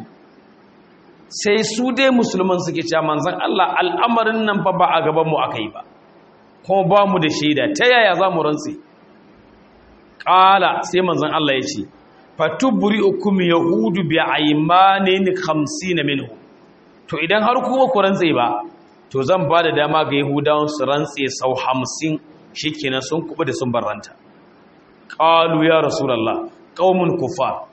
sai su dai musulman suke cewa manzon Allah al'amarin nan fa ba a gaban mu akai ba ko ba mu da shaida ta yaya za mu rantse qala sai manzon Allah ya ce fatubri'ukum yahudu bi aymanin 50 minhu to idan har kuma ku rantse ba to zan ba da dama ga yahudawan su rantse sau 50 shikenan sun kubu da sun barranta qalu ya rasulullah qaumun kufar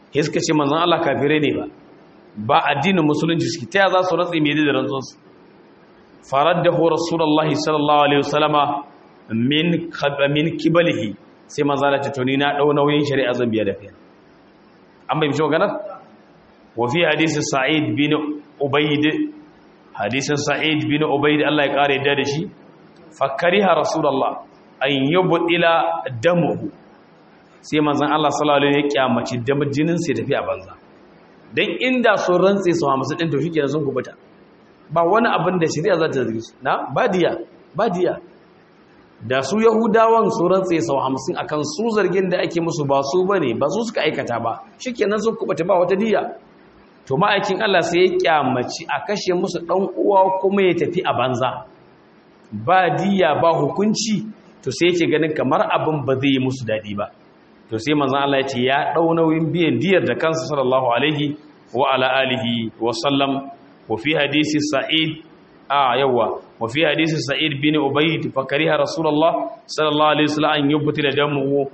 sai suka ce manzon Allah kafirai ne ba ba addinin musulunci suke ta za su ratsi mai da rantsuwar su faraddahu rasulullahi sallallahu alaihi wasallama min min kibalihi sai manzon Allah ta toni na dau nauyin shari'a zan biya da kai an bai mishi maganar wa fi hadisi sa'id bin ubayd hadisin sa'id bin ubayd Allah ya kare da shi fakariha rasulullah an yubdila damuhu sai manzon Allah sallallahu alaihi wasallam ya kyamaci da jinin sai tafi a banza dan inda sun rantse su hamsu din to shikenan sun kubuta ba wani abin da shari'a za ta zargi su na badiya badiya da su yahudawan su rantse su hamsin akan su zargin da ake musu ba su bane ba su suka aikata ba shikenan sun kubuta ba wata diya to ma'aikin Allah sai ya kyamaci a kashe musu dan uwa kuma ya tafi a banza ba diya ba hukunci to sai yake ganin kamar abin ba zai yi musu dadi ba to sai manzon Allah ya ce ya dau nauyin biyan diyar da kansa sallallahu alaihi wa ala alihi wa sallam wa fi hadisi sa'id a yawa wa fi hadisi sa'id bin ubayd fa kariha rasulullah sallallahu alaihi wasallam an yubtila damu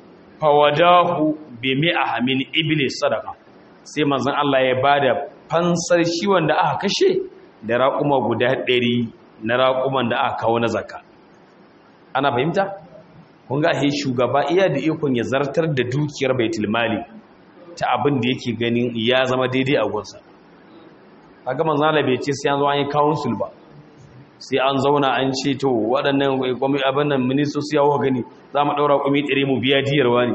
fawadahu bi mi'ah min ibli sadaqa sai manzon Allah ya bada fansar shi wanda aka kashe da raƙuma guda 100 na raƙuman da aka kawo na zakka ana fahimta kun ga he shugaba iya da ikon ya zartar da dukiyar baitul mali ta abin da yake ganin ya zama daidai a gunsa kaga manzo Allah bai ce sai an zo an yi council ba sai an zauna an ce to waɗannan gwamnati abin nan ministoci yawo gani za mu daura kumi tsire mu biya diyar wani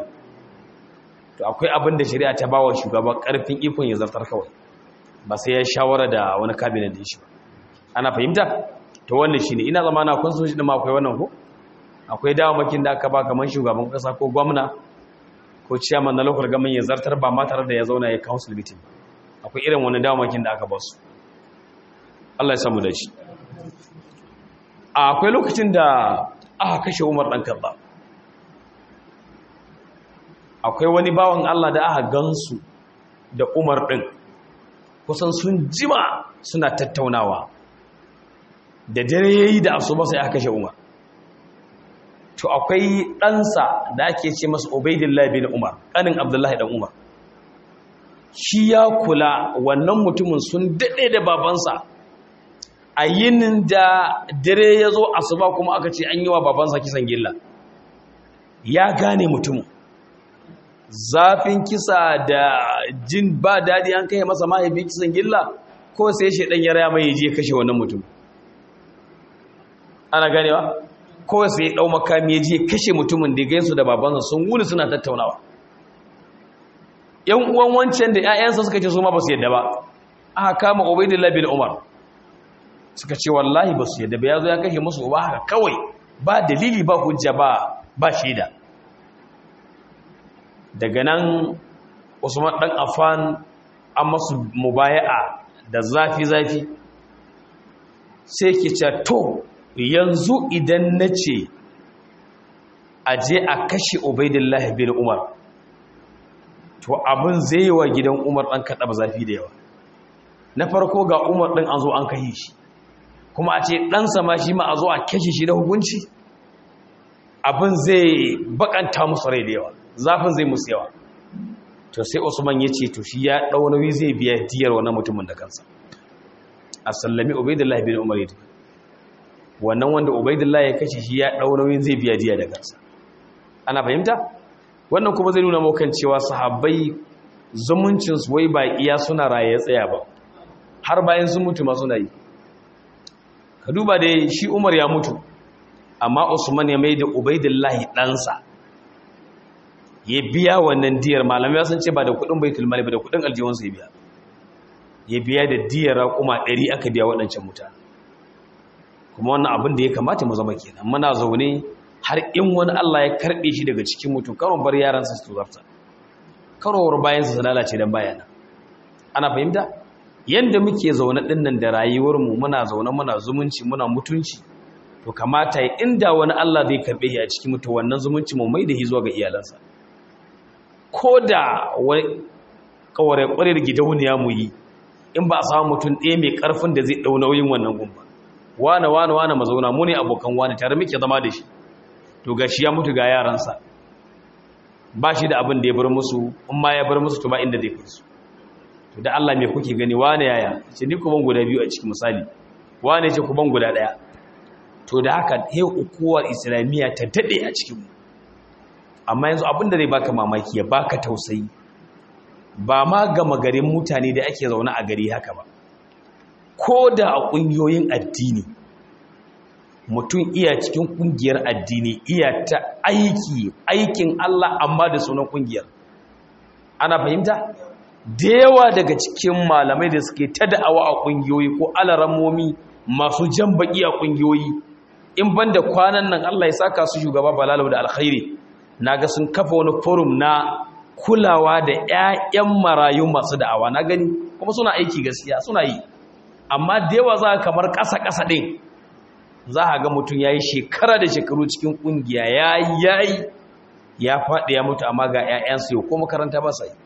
to akwai abin da shari'a ta bawa shugaba karfin ikon ya zartar kawai ba sai ya shawara da wani cabinet din shi ana fahimta to wannan shine ina zamana kun so shi da ma akwai wannan ko akwai dawamakin da aka ba kamar shugaban kasa ko gwamna ko ciyaman na lokar gamin ya zartar ba ma tare da ya zauna ya council meeting akwai irin wani dawamakin da aka ba su Allah ya samu da shi akwai lokacin da aka kashe Umar dan Khattab akwai wani bawan Allah da aka gansu da Umar din kusan sun jima suna tattaunawa da dare yayi da asuba sai aka kashe Umar to akwai ɗansa da ake ce masa Ubaidillah bin Umar ƙanin Abdullahi dan Umar shi ya kula wannan mutumin sun daɗe da babansa a yinin da dare ya zo asuba kuma aka ce an yi wa babansa kisan gilla ya gane mutumin zafin kisa da jin ba daɗi an kai masa mahaifi kisan gilla ko sai shaidan ya raya mai je kashe wannan mutum ana ganewa kawai sai ya ɗau makami ya je kashe mutumin da gaisu da babansa sun wuni suna tattaunawa yan uwan wancan da 'ya'yansa suka ce su ma ba su yadda ba aka kama ubaidillah bin umar suka ce wallahi ba su yadda ba ya zo ya kashe musu uba haka kawai ba dalili ba hujja ba ba shaida daga nan usman dan afan an masu mubaya'a da zafi-zafi sai ke ce to yanzu idan na ce a je a kashe ubaidillahi bin umar to abin zai yi wa gidan umar ɗan kaɗa ba zafi da yawa na farko ga umar ɗin an zo an kashe shi kuma a ce ɗansa ma shi ma a zo a kashe shi da hukunci abin zai bakanta musu rai da yawa zafin zai musu yawa to sai usman ya ce to shi ya ɗau nauyi zai biya diyar wannan mutumin da kansa a sallami ubaidillahi bin umar ya wannan wanda ubaidillah ya kashe shi ya ɗau nauyin zai biya diya da kansa ana fahimta wannan kuma zai nuna maukan cewa sahabbai zumuncinsu wai ba iya suna raye ya tsaya ba har bayan sun mutu ma suna yi ka duba da shi umar ya mutu amma usman ya mai da ubaidillahi ɗansa ya biya wannan diyar malamai sun ce ba da kuɗin baitul mali ba da kuɗin aljihunsa ya biya ya biya da diyar raƙuma ɗari aka biya waɗancan mutane kuma wannan abin da ya kamata mu zama kenan muna zaune har in wani Allah ya karbe shi daga cikin mutum karon bar yaransa su zarta karowar bayan su lalace dan bayana ana fahimta yanda muke zaune din nan da rayuwar mu muna zaune muna zumunci muna mutunci to kamata inda wani Allah zai karbe shi a cikin mutum wannan zumunci mu mai da shi zuwa ga iyalansa koda wani kaware kwarar gidauniya mu yi in ba a samu mutum ɗaya mai ƙarfin da zai ɗau nauyin wannan gumba wane wane wane mazauna mu ne abokan wane tare muke zama da shi to ga shi ya mutu ga yaransa ba shi da abin da ya bar musu in ma ya bar musu to ba inda zai kai su to da Allah me kuke gani wane yaya ce ni ku ban guda biyu a cikin misali wane ce ku ban guda daya to da haka he ukuwar islamiyya ta dade a cikin mu amma yanzu abin da zai baka mamaki ya baka tausayi ba ma gama garin mutane da ake zaune a gari haka ba ko da a ƙungiyoyin addini mutum iya cikin ƙungiyar addini iya ta aiki aikin Allah amma da sunan ƙungiyar ana fahimta da yawa daga cikin malamai da suke ta da'awa a ƙungiyoyi ko alaramomi masu jan baƙi a ƙungiyoyi in banda kwanan nan Allah ya saka su shugaba balalau da alkhairi naga sun kafa wani forum na kulawa da 'ya'yan marayu masu da'awa na gani kuma suna aiki gaskiya suna yi amma da yawa za kamar ƙasa-ƙasa ɗin za a ga mutum ya yi shekara da shekaru cikin ƙungiya ya yi ya faɗi ya mutu amma ga 'ya'yansu yau ko makaranta ba sai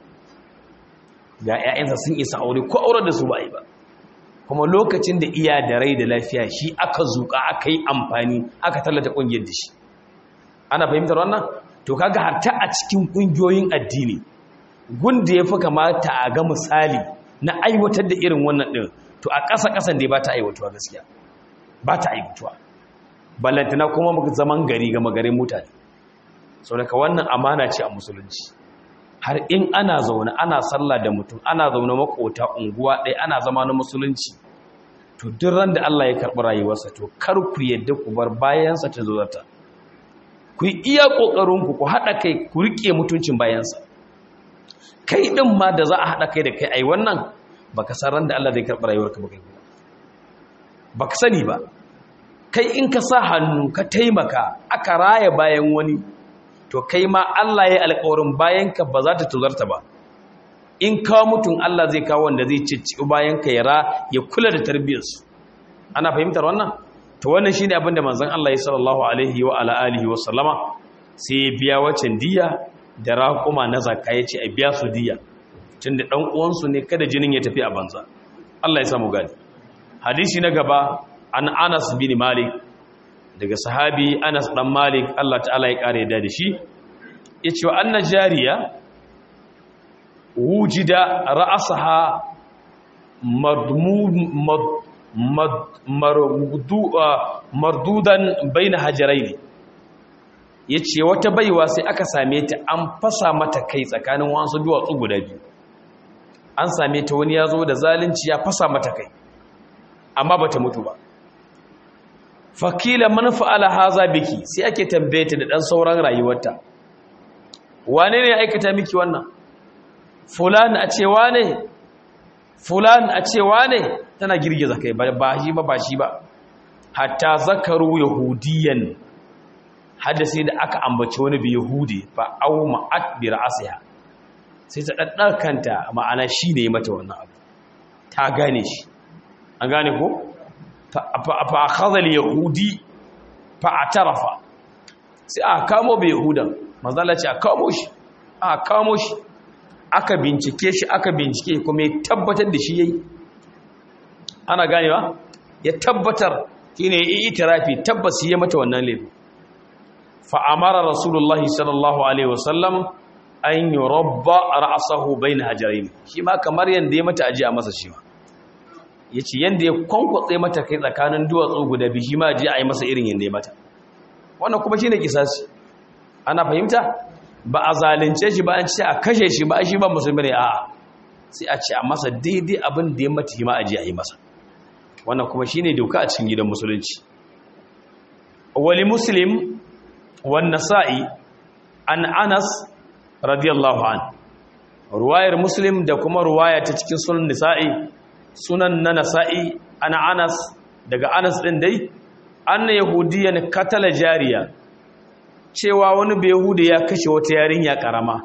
ga 'ya'yansa sun isa aure ko auren da su ba yi ba kuma lokacin da iya da rai da lafiya shi aka zuƙa aka yi amfani aka tallata ƙungiyar da shi ana fahimtar wannan to kaga harta a cikin ƙungiyoyin addini gunda ya fi kamata a ga misali na aiwatar da irin wannan ɗin to a ƙasa-ƙasan dai ba ta aiwatuwa gaskiya ba ta aiwatuwa ballantana kuma zaman gari ga magarin mutane sau daga wannan amana ce a musulunci har in ana zaune ana sallah da mutum ana zaune makota unguwa ɗaya ana zama na musulunci to duk ran da Allah ya karɓi rayuwarsa to kar ku yadda ku bar bayansa ta zo zata ku yi iya ƙoƙarinku ku haɗa kai ku riƙe mutuncin bayansa kai ɗin ma da za a haɗa kai da kai ai wannan baka san ran da Allah zai karɓi rayuwarka ba kai ba ka sani ba kai in ka sa hannu ka taimaka aka raya bayan wani to kai ma Allah ya alƙawarin bayanka ba za ta tuzarta ba in kawo mutum Allah zai kawo wanda zai cicci bayanka ya ra ya kula da tarbiyyarsu ana fahimtar wannan to wannan shine abin da manzon Allah sallallahu alaihi wa ala alihi wa sallama sai ya biya wacan diya da raƙuma na zakka yace a biya su diya tunda dan uwansu ne kada jinin ya tafi a banza Allah ya samu gani hadisi na gaba an Anas bin Malik daga sahabi Anas dan Malik Allah ta'ala ya kare da shi yace wa anna jariya wujida ra'saha madmud mardudan baina hajaraini yace wata baiwa sai aka same ta an fasa mata kai tsakanin wasu duwatsu guda biyu an same ta wani yazo da zalunci ya fasa mata kai amma bata mutu ba fakila man fa'ala haza biki sai ake tambaye ta da dan sauran rayuwarta wane ne ya aikata miki wannan fulan a ce wane fulan a ce wane tana girgiza kai ba shi ba ba shi ba hatta zakaru yahudiyan hadasi da aka ambaci wani bi yahudi fa aw ma'at bi ra'siha sai ta daddar kanta ma'ana shi ne mata wannan abu ta gane shi an gane ko fa akhadha al yahudi fa atarafa sai aka kamo bi yahudan manzo Allah ce aka kamo shi aka kamo shi aka bincike shi aka bincike kuma ya tabbatar da shi yayi ana ganewa ya tabbatar shine yi itirafi tabbas ya mata wannan laifi fa amara rasulullahi sallallahu alaihi wasallam an yurabba ra'sahu bain hajarain shi ma kamar yanda ya mata aji a masa shi ma yace yanda ya kwankwatse mata kai tsakanin duwatsu guda biyu shi ma aji a yi masa irin yanda ya mata wannan kuma shine kisasi ana fahimta ba a zalunce shi ba an ce a kashe shi ba shi ba musulmi ne a'a sai a ce a masa daidai abin da ya mata shi ma aji a yi masa wannan kuma shine doka a cikin gidan musulunci wali muslim wan nasa'i an anas radiyallahu an ruwayar muslim da kuma ruwaya ta cikin sunan nisa'i sunan na nasa'i ana anas daga anas din dai anna yahudiyan katala jariya cewa wani bai ya kashe wata yarinya karama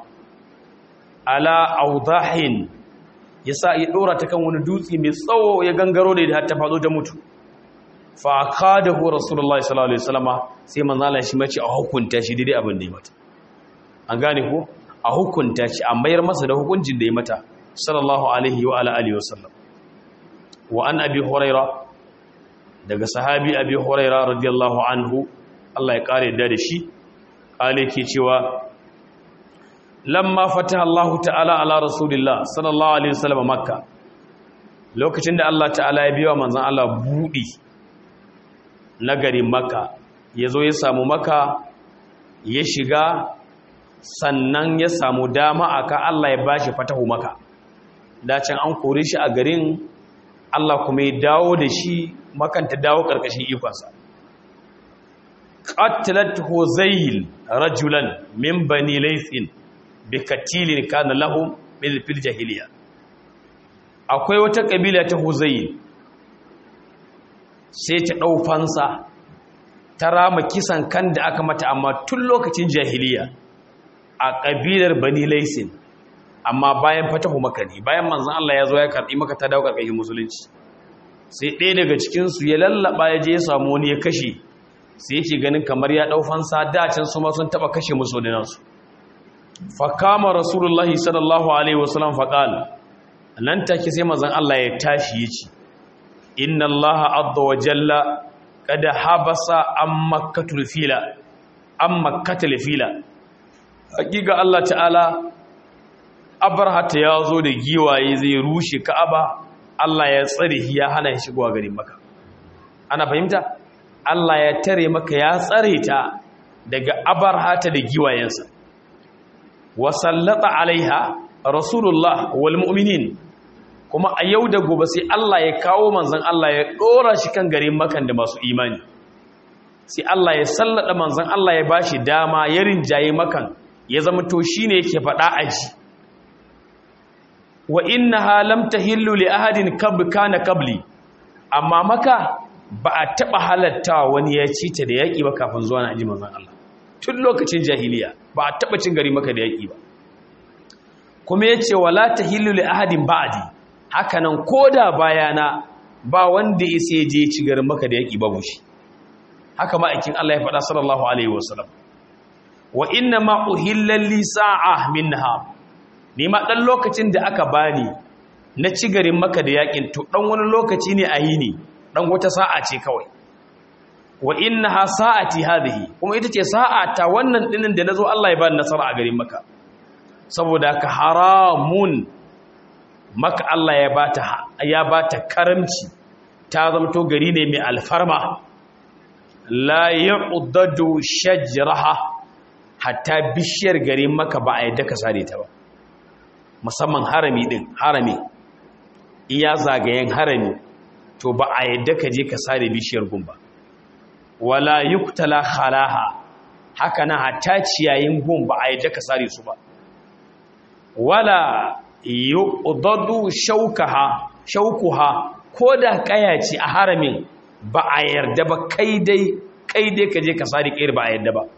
ala audahin ya sa ya ɗora ta kan wani dutse mai tsawo ya gangaro da har ta faɗo ta mutu fa kada hu rasulullahi sallallahu alaihi wasallama sai manzala shi mace a hukunta shi daidai abin da ya mata an gane ko a hukunta shi a mayar masa da hukuncin da ya mata sallallahu alaihi wa ala alihi wasallam wa an abi huraira daga sahabi abi huraira radiyallahu anhu Allah ya kare da da shi kale ke cewa lamma fataha Allah ta'ala ala rasulillah sallallahu alaihi wasallam makka lokacin da Allah ta'ala ya biya manzon Allah budi na garin makka yazo ya samu makka ya shiga sannan ya samu dama aka Allah ya bashi fatahu makka dacin an kore shi a garin Allah kuma ya dawo da shi makanta dawo karkashin ikonsa qatalat huzayl rajulan min bani laythin bi katilin kana lahum bil fil jahiliya akwai wata kabila ta huzayl sai ta dau fansa ta rama kisan kan da aka mata amma tun lokacin jahiliya a kabilar bani laythin amma bayan fatahu makani bayan manzon Allah ya zo ya karbi maka ta dawo karkashin musulunci sai ɗaya daga cikin su ya lallaba ya je ya samu wani ya kashe sai yake ganin kamar ya dau fansa da can su ma sun taba kashe musulminan su fa kama rasulullahi sallallahu alaihi wasallam fa qala nan take sai manzon Allah ya tashi yace inna Allah azza wa jalla qad habasa am makkatul fila am makkatul fila hakika Allah ta'ala abarhata ya zo da giwaye zai rushe ka'aba Allah ya tsare ya hana shi shigowa garin maka ana fahimta Allah ya tare maka ya tsare ta daga abarhata da giwayensa wa sallata alaiha rasulullah wal mu'minin kuma a yau da gobe sai Allah ya kawo manzon Allah ya dora shi kan garin makan da masu imani sai Allah ya sallada manzon Allah ya bashi dama ya rinjaye makan ya zama to shine yake faɗa aji wa innaha lam tahillu li ahadin kab kana qabli amma maka ba a taba halatta wani ya ci ta da yaki ba kafin zuwa na aji manzon Allah tun lokacin jahiliya ba a taba cin gari maka da yaki ba kuma yace wala tahillu li ahadin ba'di hakanan koda bayana ba wanda ya sai je ci garin maka da yaki babu shi haka ma'aikin Allah ya faɗa sallallahu alaihi wasallam wa inna ma uhilla li sa'a minha ni ma ɗan lokacin da aka bani na ci garin maka da yakin to ɗan wani lokaci ne a yi ne ɗan wata sa'a ce kawai wa inna ha sa'ati hadhihi kuma ita ce sa'a ta wannan ɗinin da na zo Allah ya bani nasara a garin maka saboda ka haramun maka Allah ya bata ya bata karamci ta zamto gari ne mai alfarma la yu'dadu shajraha hatta bishiyar garin maka ba a yadda ka sare ta ba musamman harami din harami iya zagayen harami to ba a yadda ka je ka sare bishiyar gumba wala yuktala khalaha haka na hatta ciyayin gumba a yadda ka sare su ba wala yuqdadu shaukaha shaukuha koda kaya ce a haramin ba a yarda ba kai dai kai dai ka je ka sare kayar ba a yarda ba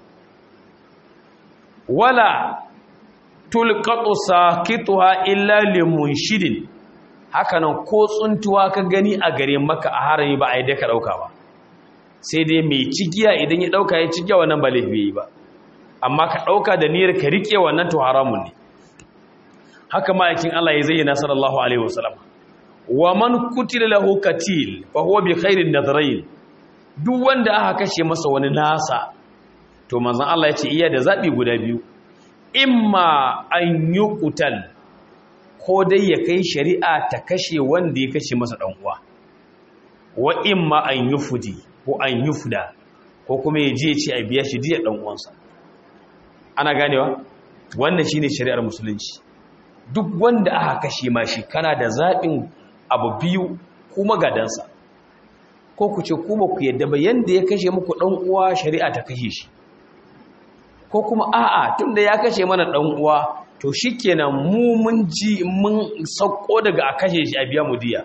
wala tulqatu saqituha illa limunshidin hakanan ko tsuntuwa ka gani a gare maka a harami ba a yi daka dauka ba sai dai mai cigiya idan ya dauka ya cigiya wannan ba laifi yi ba amma ka dauka da niyyar ka rike wannan to haramun ne haka ma'aikin Allah ya zayyana sallallahu alaihi wasallam wa man kutila lahu katil fa huwa bi khairin nadrayn duk wanda aka kashe masa wani nasa to manzon Allah ya ce iya da zabi guda biyu imma an yi kutal ko dai ya kai shari'a ta kashe wanda ya kashe masa ɗan'uwa wa imma an yi fudi ko an yi fuda ko kuma ya je ce a biya shi diya ɗan'uwansa ana ganewa wannan shi ne shari'ar musulunci duk wanda aka kashe ma shi kana da zaɓin abu biyu kuma gadansa ko ku ce kuma ku yadda ba yanda ya kashe muku ɗan'uwa shari'a ta kashe shi ko kuma a'a tunda ya kashe mana dan uwa to shikenan mu mun ji mun sauko daga a kashe shi a biya mu diya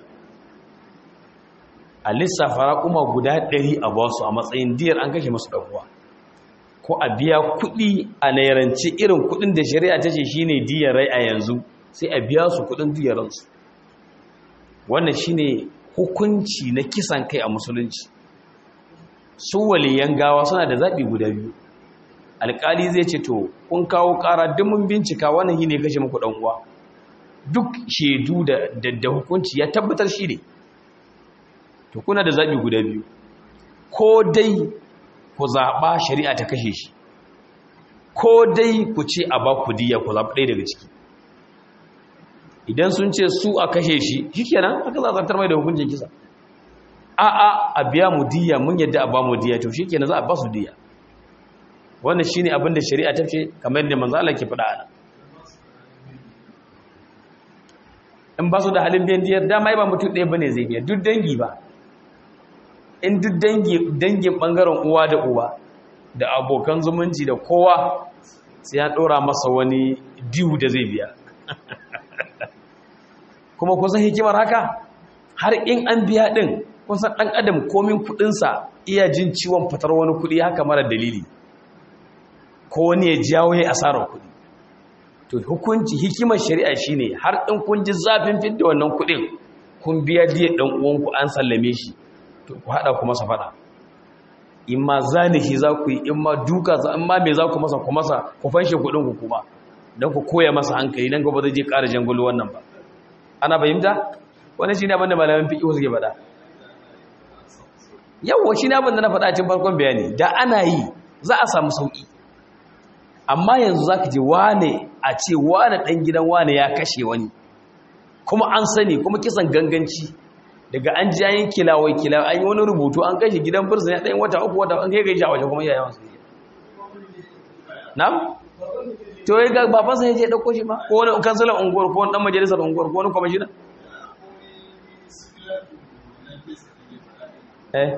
a lissafa raƙuma guda ɗari a basu a matsayin diyar an kashe masu dan uwa ko a biya kuɗi a nairanci irin kuɗin da shari'a ta ce shine diyar rai a yanzu sai a biya su kuɗin diyar ransu wannan shine hukunci na kisan kai a musulunci su waliyan gawa suna da zaɓi guda biyu alƙali zai ce to kun kawo ƙara duk mun bincika wannan yi ne kashe muku ɗan uwa duk shaidu da da hukunci ya tabbatar shi ne to kuna da zaɓi guda biyu ko dai ku zaɓa shari'a ta kashe shi ko dai ku ce a ba ku diya ku zaɓi ɗaya daga ciki idan sun ce su a kashe shi shi kenan haka za a zartar mai da hukuncin kisa a a a biya mu diya mun yadda a ba mu diya to shi kenan za a ba su diya wannan shine abin da shari'a ta ce kamar yadda manzo Allah ke faɗa ana in ba su da halin biyan diyar dama ba mutum ɗaya bane zai biya duk dangi ba in duk dangi dangin bangaren uwa da uwa da abokan zumunci da kowa sai ya ɗora masa wani diwu da zai biya kuma kusan hikimar haka har in an biya ɗin kusan ɗan adam komin kuɗinsa iya jin ciwon fitar wani kuɗi haka mara dalili ko wani ya jawo ya asarar kuɗi to hukunci hikimar shari'a shine har in kun ji zafin fidda wannan kuɗin kun biya diya ɗan uwanku an sallame shi to ku haɗa ku masa faɗa in ma zanihi za ku yi in ma duka za in ma me za ku masa ku masa ku fanshe kuɗin ku kuma don ku koya masa hankali nan gaba zai je ƙara jangulu wannan ba ana fahimta wani shi ne abin da malamin fiƙi suke faɗa yawwa shi ne abin da na faɗa cikin farkon bayani da ana yi za a samu sauƙi amma yanzu za ka je wane a ce wane ɗan gidan wane ya kashe wani kuma an sani kuma kisan ganganci daga an ji an yi kilawai kilawai an yi wani rubutu an kashe gidan birnin ya ɗayin wata uku wata an kai gaji a waje kuma yayawan su na? to yi ga babansa ya je ɗauko shi ma ko wani kansulan unguwar ko wani ɗan majalisar unguwar ko wani kwamashina? eh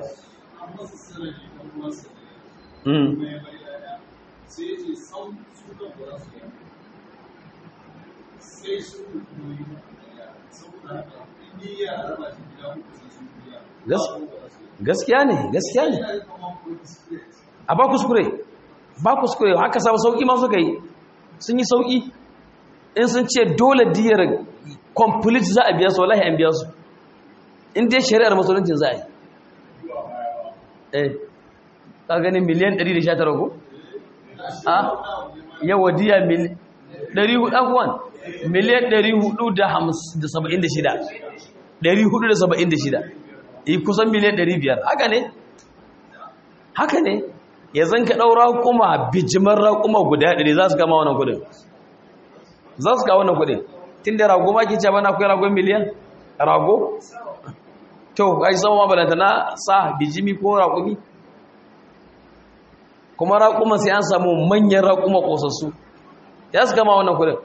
gaskiya ne gaskiya ne a ba kuskure ba kuskure haka samu sauki ma suka yi sun yi sauki in sun ce dole diyar complete za a biya su wallahi an biya su in dai shari'ar musuluncin za a yi eh ka ganin miliyan 119 ko a yawa diya miliyan 400 akwai miliyan 476 476 yi kusan miliyan 500 haka ne haka ne ya zan ka ɗaura kuma bijimar raƙuma guda ɗari za su kama wannan kudin za su kawo wannan kudin tun da rago ma ke ce bana akwai ragon miliyan rago to ka yi sama mabalanta na sa bijimi ko raƙumi kuma raƙuma sai an samu manyan raƙuma ƙosassu ya su kama wannan kudin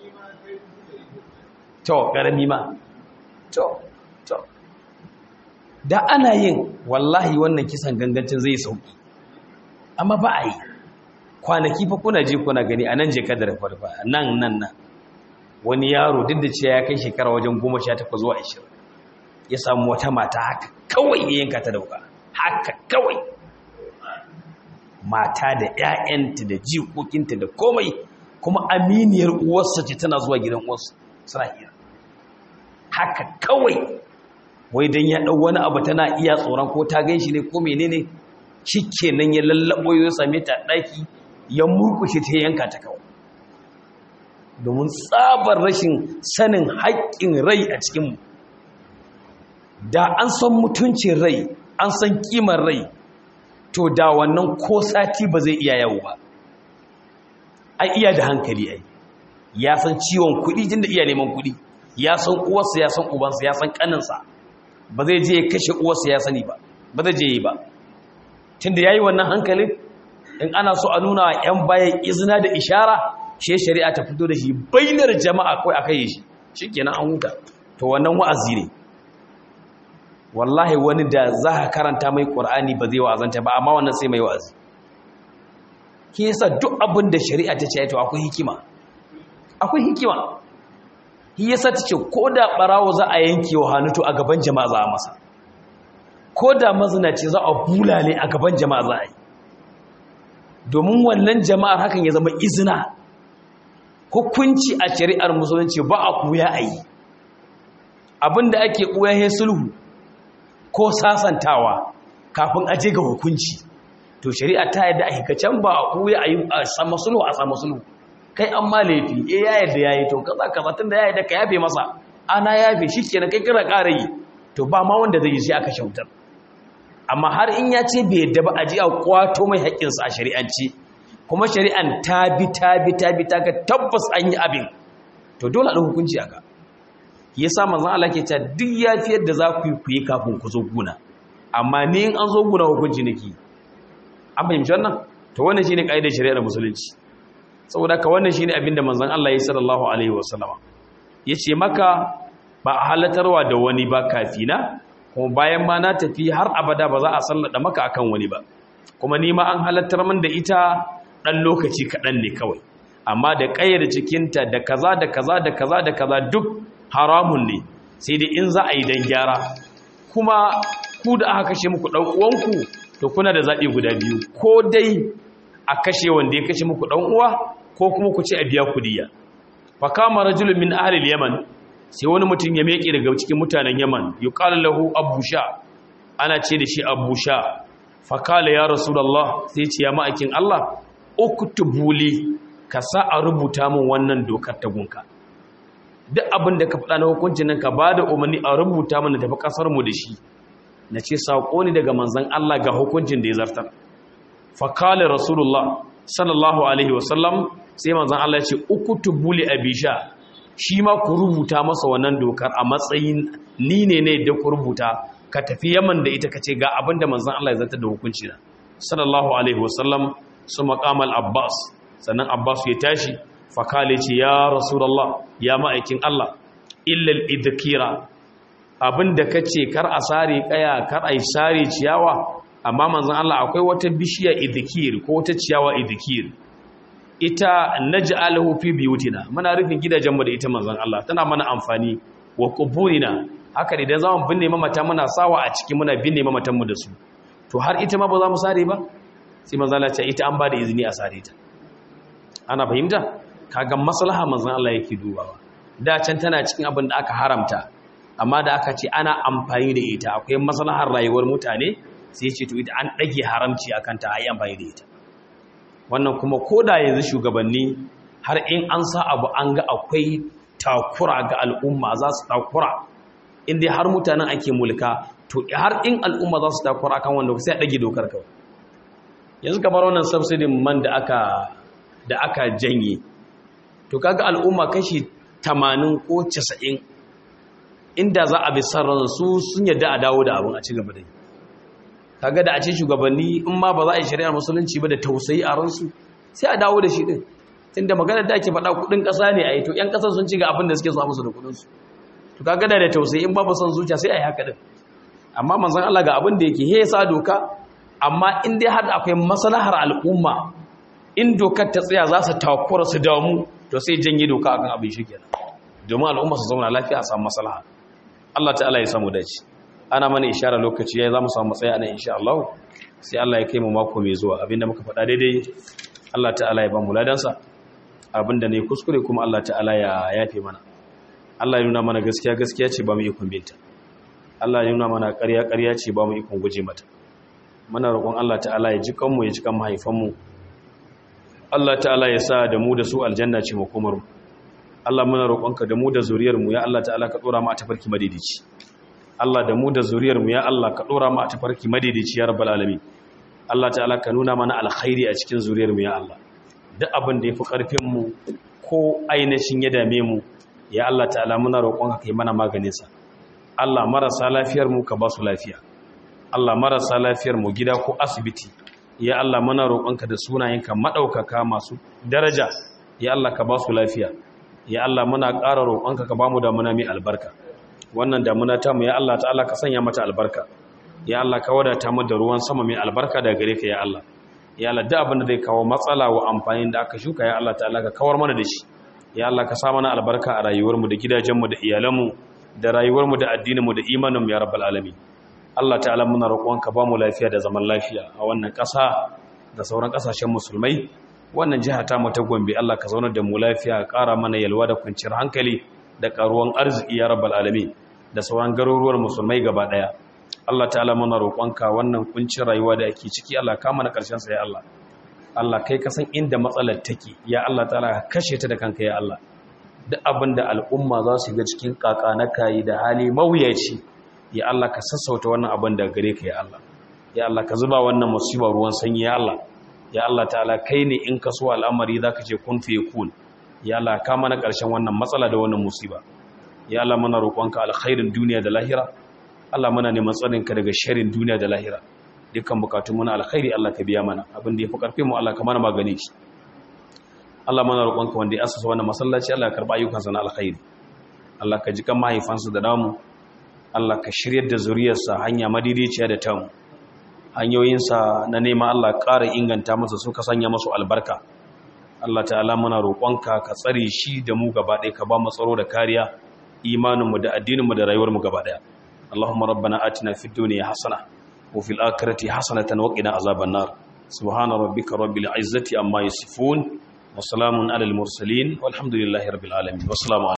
to ƙarami ma to to da ana yin wallahi wannan kisan gangancin zai sauki amma ba a yi kwanaki fa kuna je kuna gani a nan je kadar farfa nan nan nan wani yaro duk da cewa ya kai shekara wajen goma sha takwas zuwa ashirin ya samu wata mata haka kawai ya yanka ta dauka haka kawai mata da 'ya'yanta da jikokinta da komai kuma aminiyar uwarsa ce tana zuwa gidan uwarsa suna hira haka kawai wai don ya ɗau wani abu tana iya tsoron ko ta gan shi ne ko menene shi kenan ya lallaɓo ya same ta ɗaki ya murkushe ta yanka ta kawai domin tsabar rashin sanin haƙƙin rai a cikinmu da an san mutuncin rai an san ƙimar rai to da wannan ko sati ba zai iya yawo ba ai iya da hankali ai ya san ciwon kuɗi tun da iya neman kuɗi ya san uwarsa ya san ubansa ya san ƙaninsa ba zai je ya kashe uwarsa ya sani ba ba zai je yi ba tun da ya yi wannan hankalin in ana so a nuna wa 'yan bayan izina da ishara shi shari'a ta fito da shi bainar jama'a kawai aka yi shi shi kenan an huta to wannan wa'azi ne wallahi wani da za ka karanta mai ƙur'ani ba zai wa'azanta ba amma wannan sai mai wa'azi ki yasa duk abin da shari'a ta ce to akwai hikima akwai hikima shi yasa ta ce ko da ɓarawo za a yanke wa hannu to a gaban jama'a za a masa ko da mazinaci za a bulale a gaban jama'a za a yi domin wannan jama'ar hakan ya zama izina hukunci a shari'ar musulunci ba a kuya a yi abinda ake kuya ya sulhu ko sasantawa kafin aje ga hukunci to shari'a ta yadda a hikacen ba a kuya a yi a sama sulhu a sama sulhu kai an ma laifi e ya yadda ya yi to kaza kaza tun da ya yadda ka yafe masa ana yafe shi kenan kai kira ƙara yi to ba ma wanda zai yi shi aka shautar amma har in ya ce bai yadda ba a ji a kwato mai haƙƙinsa a shari'anci kuma shari'an ta bi ta bi ta bi ta ga tabbas an yi abin to dole a hukunci aka yasa manzon Allah ke cewa duk yafiyar da za ku yi ku yi kafin ku zo guna amma ni in an zo guna hukunci nake an fahimci wannan to wannan shine kaidar shari'ar musulunci saboda ka wannan shine abin da manzon Allah ya sallallahu alaihi wasallama yace maka ba a halatarwa da wani ba kafina kuma bayan ma na tafi har abada ba za a sallada maka akan wani ba kuma ni ma an halattar min da ita dan lokaci kaɗan ne kawai amma da ƙayyar cikinta da kaza da kaza da kaza da kaza duk haramun ne sai dai in za a yi dan gyara kuma ku da aka kashe muku ɗan uwanku to kuna da zaɓi guda biyu ko dai a kashe wanda ya kashe muku ɗan uwa ko kuma ku ce a biya kudiya fa kama rajulun min ahli yaman sai wani mutum ya meke daga cikin mutanen yaman yuqalu lahu abusha ana ce da shi abusha fa kala ya rasulullah sai ce ya ma'akin Allah uktubuli ka sa a rubuta min wannan dokar ta gunka duk abin da ka faɗa na hukuncin nan ka bada umarni a rubuta mana tafi kasar mu da shi na ce saƙo ne daga manzan Allah ga hukuncin da ya zartar fakalin rasulullah sallallahu alaihi wasallam sai manzan Allah ya ce uku tubuli abisha shi ma ku rubuta masa wannan dokar a matsayin ni ne ne da ku rubuta ka tafi yaman da ita ka ce ga abin da manzan Allah ya zartar da hukunci na sallallahu alaihi wasallam su maƙamal abbas sannan abbas ya tashi fakale ce ya rasulullah ya ma'aikin Allah illal idkira abin da ka ce kar a sare kaya kar a yi sare ciyawa amma manzan Allah akwai wata bishiya idikir ko wata ciyawa idikir ita naj'aluhu fi biyutina muna rufin gidajenmu da ita manzan Allah tana mana amfani wa quburina haka idan zamu binne mamata muna sawa a ciki muna binne mamatan mu da su to har ita ma ba za mu sare ba sai manzan Allah ce ita an ba da izini a sare ta ana fahimta kaga maslaha manzan Allah yake dubawa da can tana cikin abin da aka haramta amma da aka ce ana amfani da ita akwai maslahar rayuwar mutane sai ce to ita an ɗage haramci akan ta ayi amfani da ita wannan kuma koda yanzu shugabanni har in an sa abu an ga akwai takura ga al'umma za su takura inda har mutanen ake mulka to har in al'umma za su takura kan wanda sai a ɗage dokar kawai yanzu kamar wannan subsidy man da aka da aka janye to kaga al'umma kashi 80 ko 90 inda za a bi sarran su sun yadda a dawo da abin a ci gaba da yi kaga da a ce shugabanni in ma ba za a yi shari'ar musulunci ba da tausayi a ransu sai a dawo da shi din tunda maganar da ake faɗa kuɗin ƙasa ne a yi to 'yan ƙasar sun ci ga abin da suke so musu da kuɗinsu to kaga da da tausayi in ba ba son zuciya sai a yi haka din amma manzon Allah ga abin da yake he sa doka amma in dai har akwai maslahar al'umma in dokar ta tsaya za su takura su damu to sai janye doka akan abin shi kenan domin al'umma su zauna lafiya a samu maslaha Allah ta'ala ya samu dace ana mana ishara lokaci yayi zamu samu matsaya nan insha Allah sai Allah ya kai mu mako mai zuwa abinda muka faɗa daidai Allah ta'ala ya ba mu ladansa abinda ne kuskure kuma Allah ta'ala ya yafe mana Allah ya nuna mana gaskiya gaskiya ce ba mu ikon binta Allah ya nuna mana ƙarya ƙarya ce ba mu ikon guje mata muna roƙon Allah ta'ala ya ji kanmu ya ji kan mahaifanmu Allah ta'ala ya sa da mu da su aljanna ce makomar mu Allah muna roƙonka da mu da zuriyar mu ya Allah ta'ala ka dora mu a tafarki madidici Allah da mu da zuriyar mu ya Allah ka dora mu a tafarki madidici ya rabbal alamin Allah ta'ala ka nuna mana alkhairi a cikin zuriyar mu ya Allah duk abin da yafi karfin mu ko ainihin ya dame mu ya Allah ta'ala muna roƙonka kai mana maganin sa Allah marasa lafiyar mu ka ba su lafiya Allah marasa lafiyar mu gida ko asibiti ya Allah muna roƙonka da sunayenka madaukaka masu daraja ya Allah ka ba su lafiya ya Allah muna ƙara roƙonka ka ba mu damuna mai albarka wannan damuna ta mu ya Allah ta'ala ka sanya mata albarka ya Allah ka wadata mu da ruwan sama mai albarka daga gare ka ya Allah ya Allah duk abin da zai kawo matsala wa amfanin da aka shuka ya Allah ta'ala ka kawar mana da shi ya Allah ka sa mana albarka a rayuwar mu da gidajen mu da iyalan mu da rayuwar mu da addinin mu da imanin mu ya rabbal alamin Allah ta'ala muna roƙonka ba mu lafiya da zaman lafiya a wannan ƙasa da sauran ƙasashen musulmai wannan jiha ta mu ta Gombe Allah ka zaunar da mu lafiya ƙara mana yalwa da kwanciyar hankali da ƙaruwan arziki ya rabbal alamin da sauran garuruwar musulmai gaba ɗaya Allah ta'ala muna roƙonka wannan kuncin rayuwa da ake ciki Allah ka mana ƙarshen sa ya Allah Allah kai ka san inda matsalar take ya Allah ta'ala ka kashe ta da kanka ya Allah duk abinda al'umma za su ga cikin kaka na kayi da hali mawuyaci ya Allah ka sassauta wannan abin da gare ka ya Allah ya Allah ka zuba wannan musiba ruwan sanyi ya Allah ya Allah ta'ala kai ne in ka so al'amari zaka ce kun fi yakun ya Allah ka mana ƙarshen wannan matsala da wannan musiba ya Allah muna roƙonka alkhairin duniya da lahira Allah muna neman tsarinka daga sharrin duniya da lahira dukkan bukatun muna alkhairi Allah ka biya mana abin da yafi karfin mu Allah ka mana magani shi Allah muna roƙonka wanda ya asasa wannan masallaci Allah ya karba ayyukansa na alkhairi Allah ka ji kan mahaifansa da namu Allah ka shiryar da zuriyarsa hanya madidiciya da tamu hanyoyinsa na nema Allah ƙara inganta masa suka sanya masu albarka Allah ta'ala muna roƙonka ka tsare shi da mu gaba ɗaya ka ba mu tsaro da kariya imaninmu da addininmu da rayuwarmu gaba ɗaya Allahumma rabbana atina fid dunya hasana wa fil akhirati hasanatan wa qina azaban nar subhana rabbika rabbil izzati amma yasifun wa salamun alal mursalin walhamdulillahi rabbil alamin wassalamu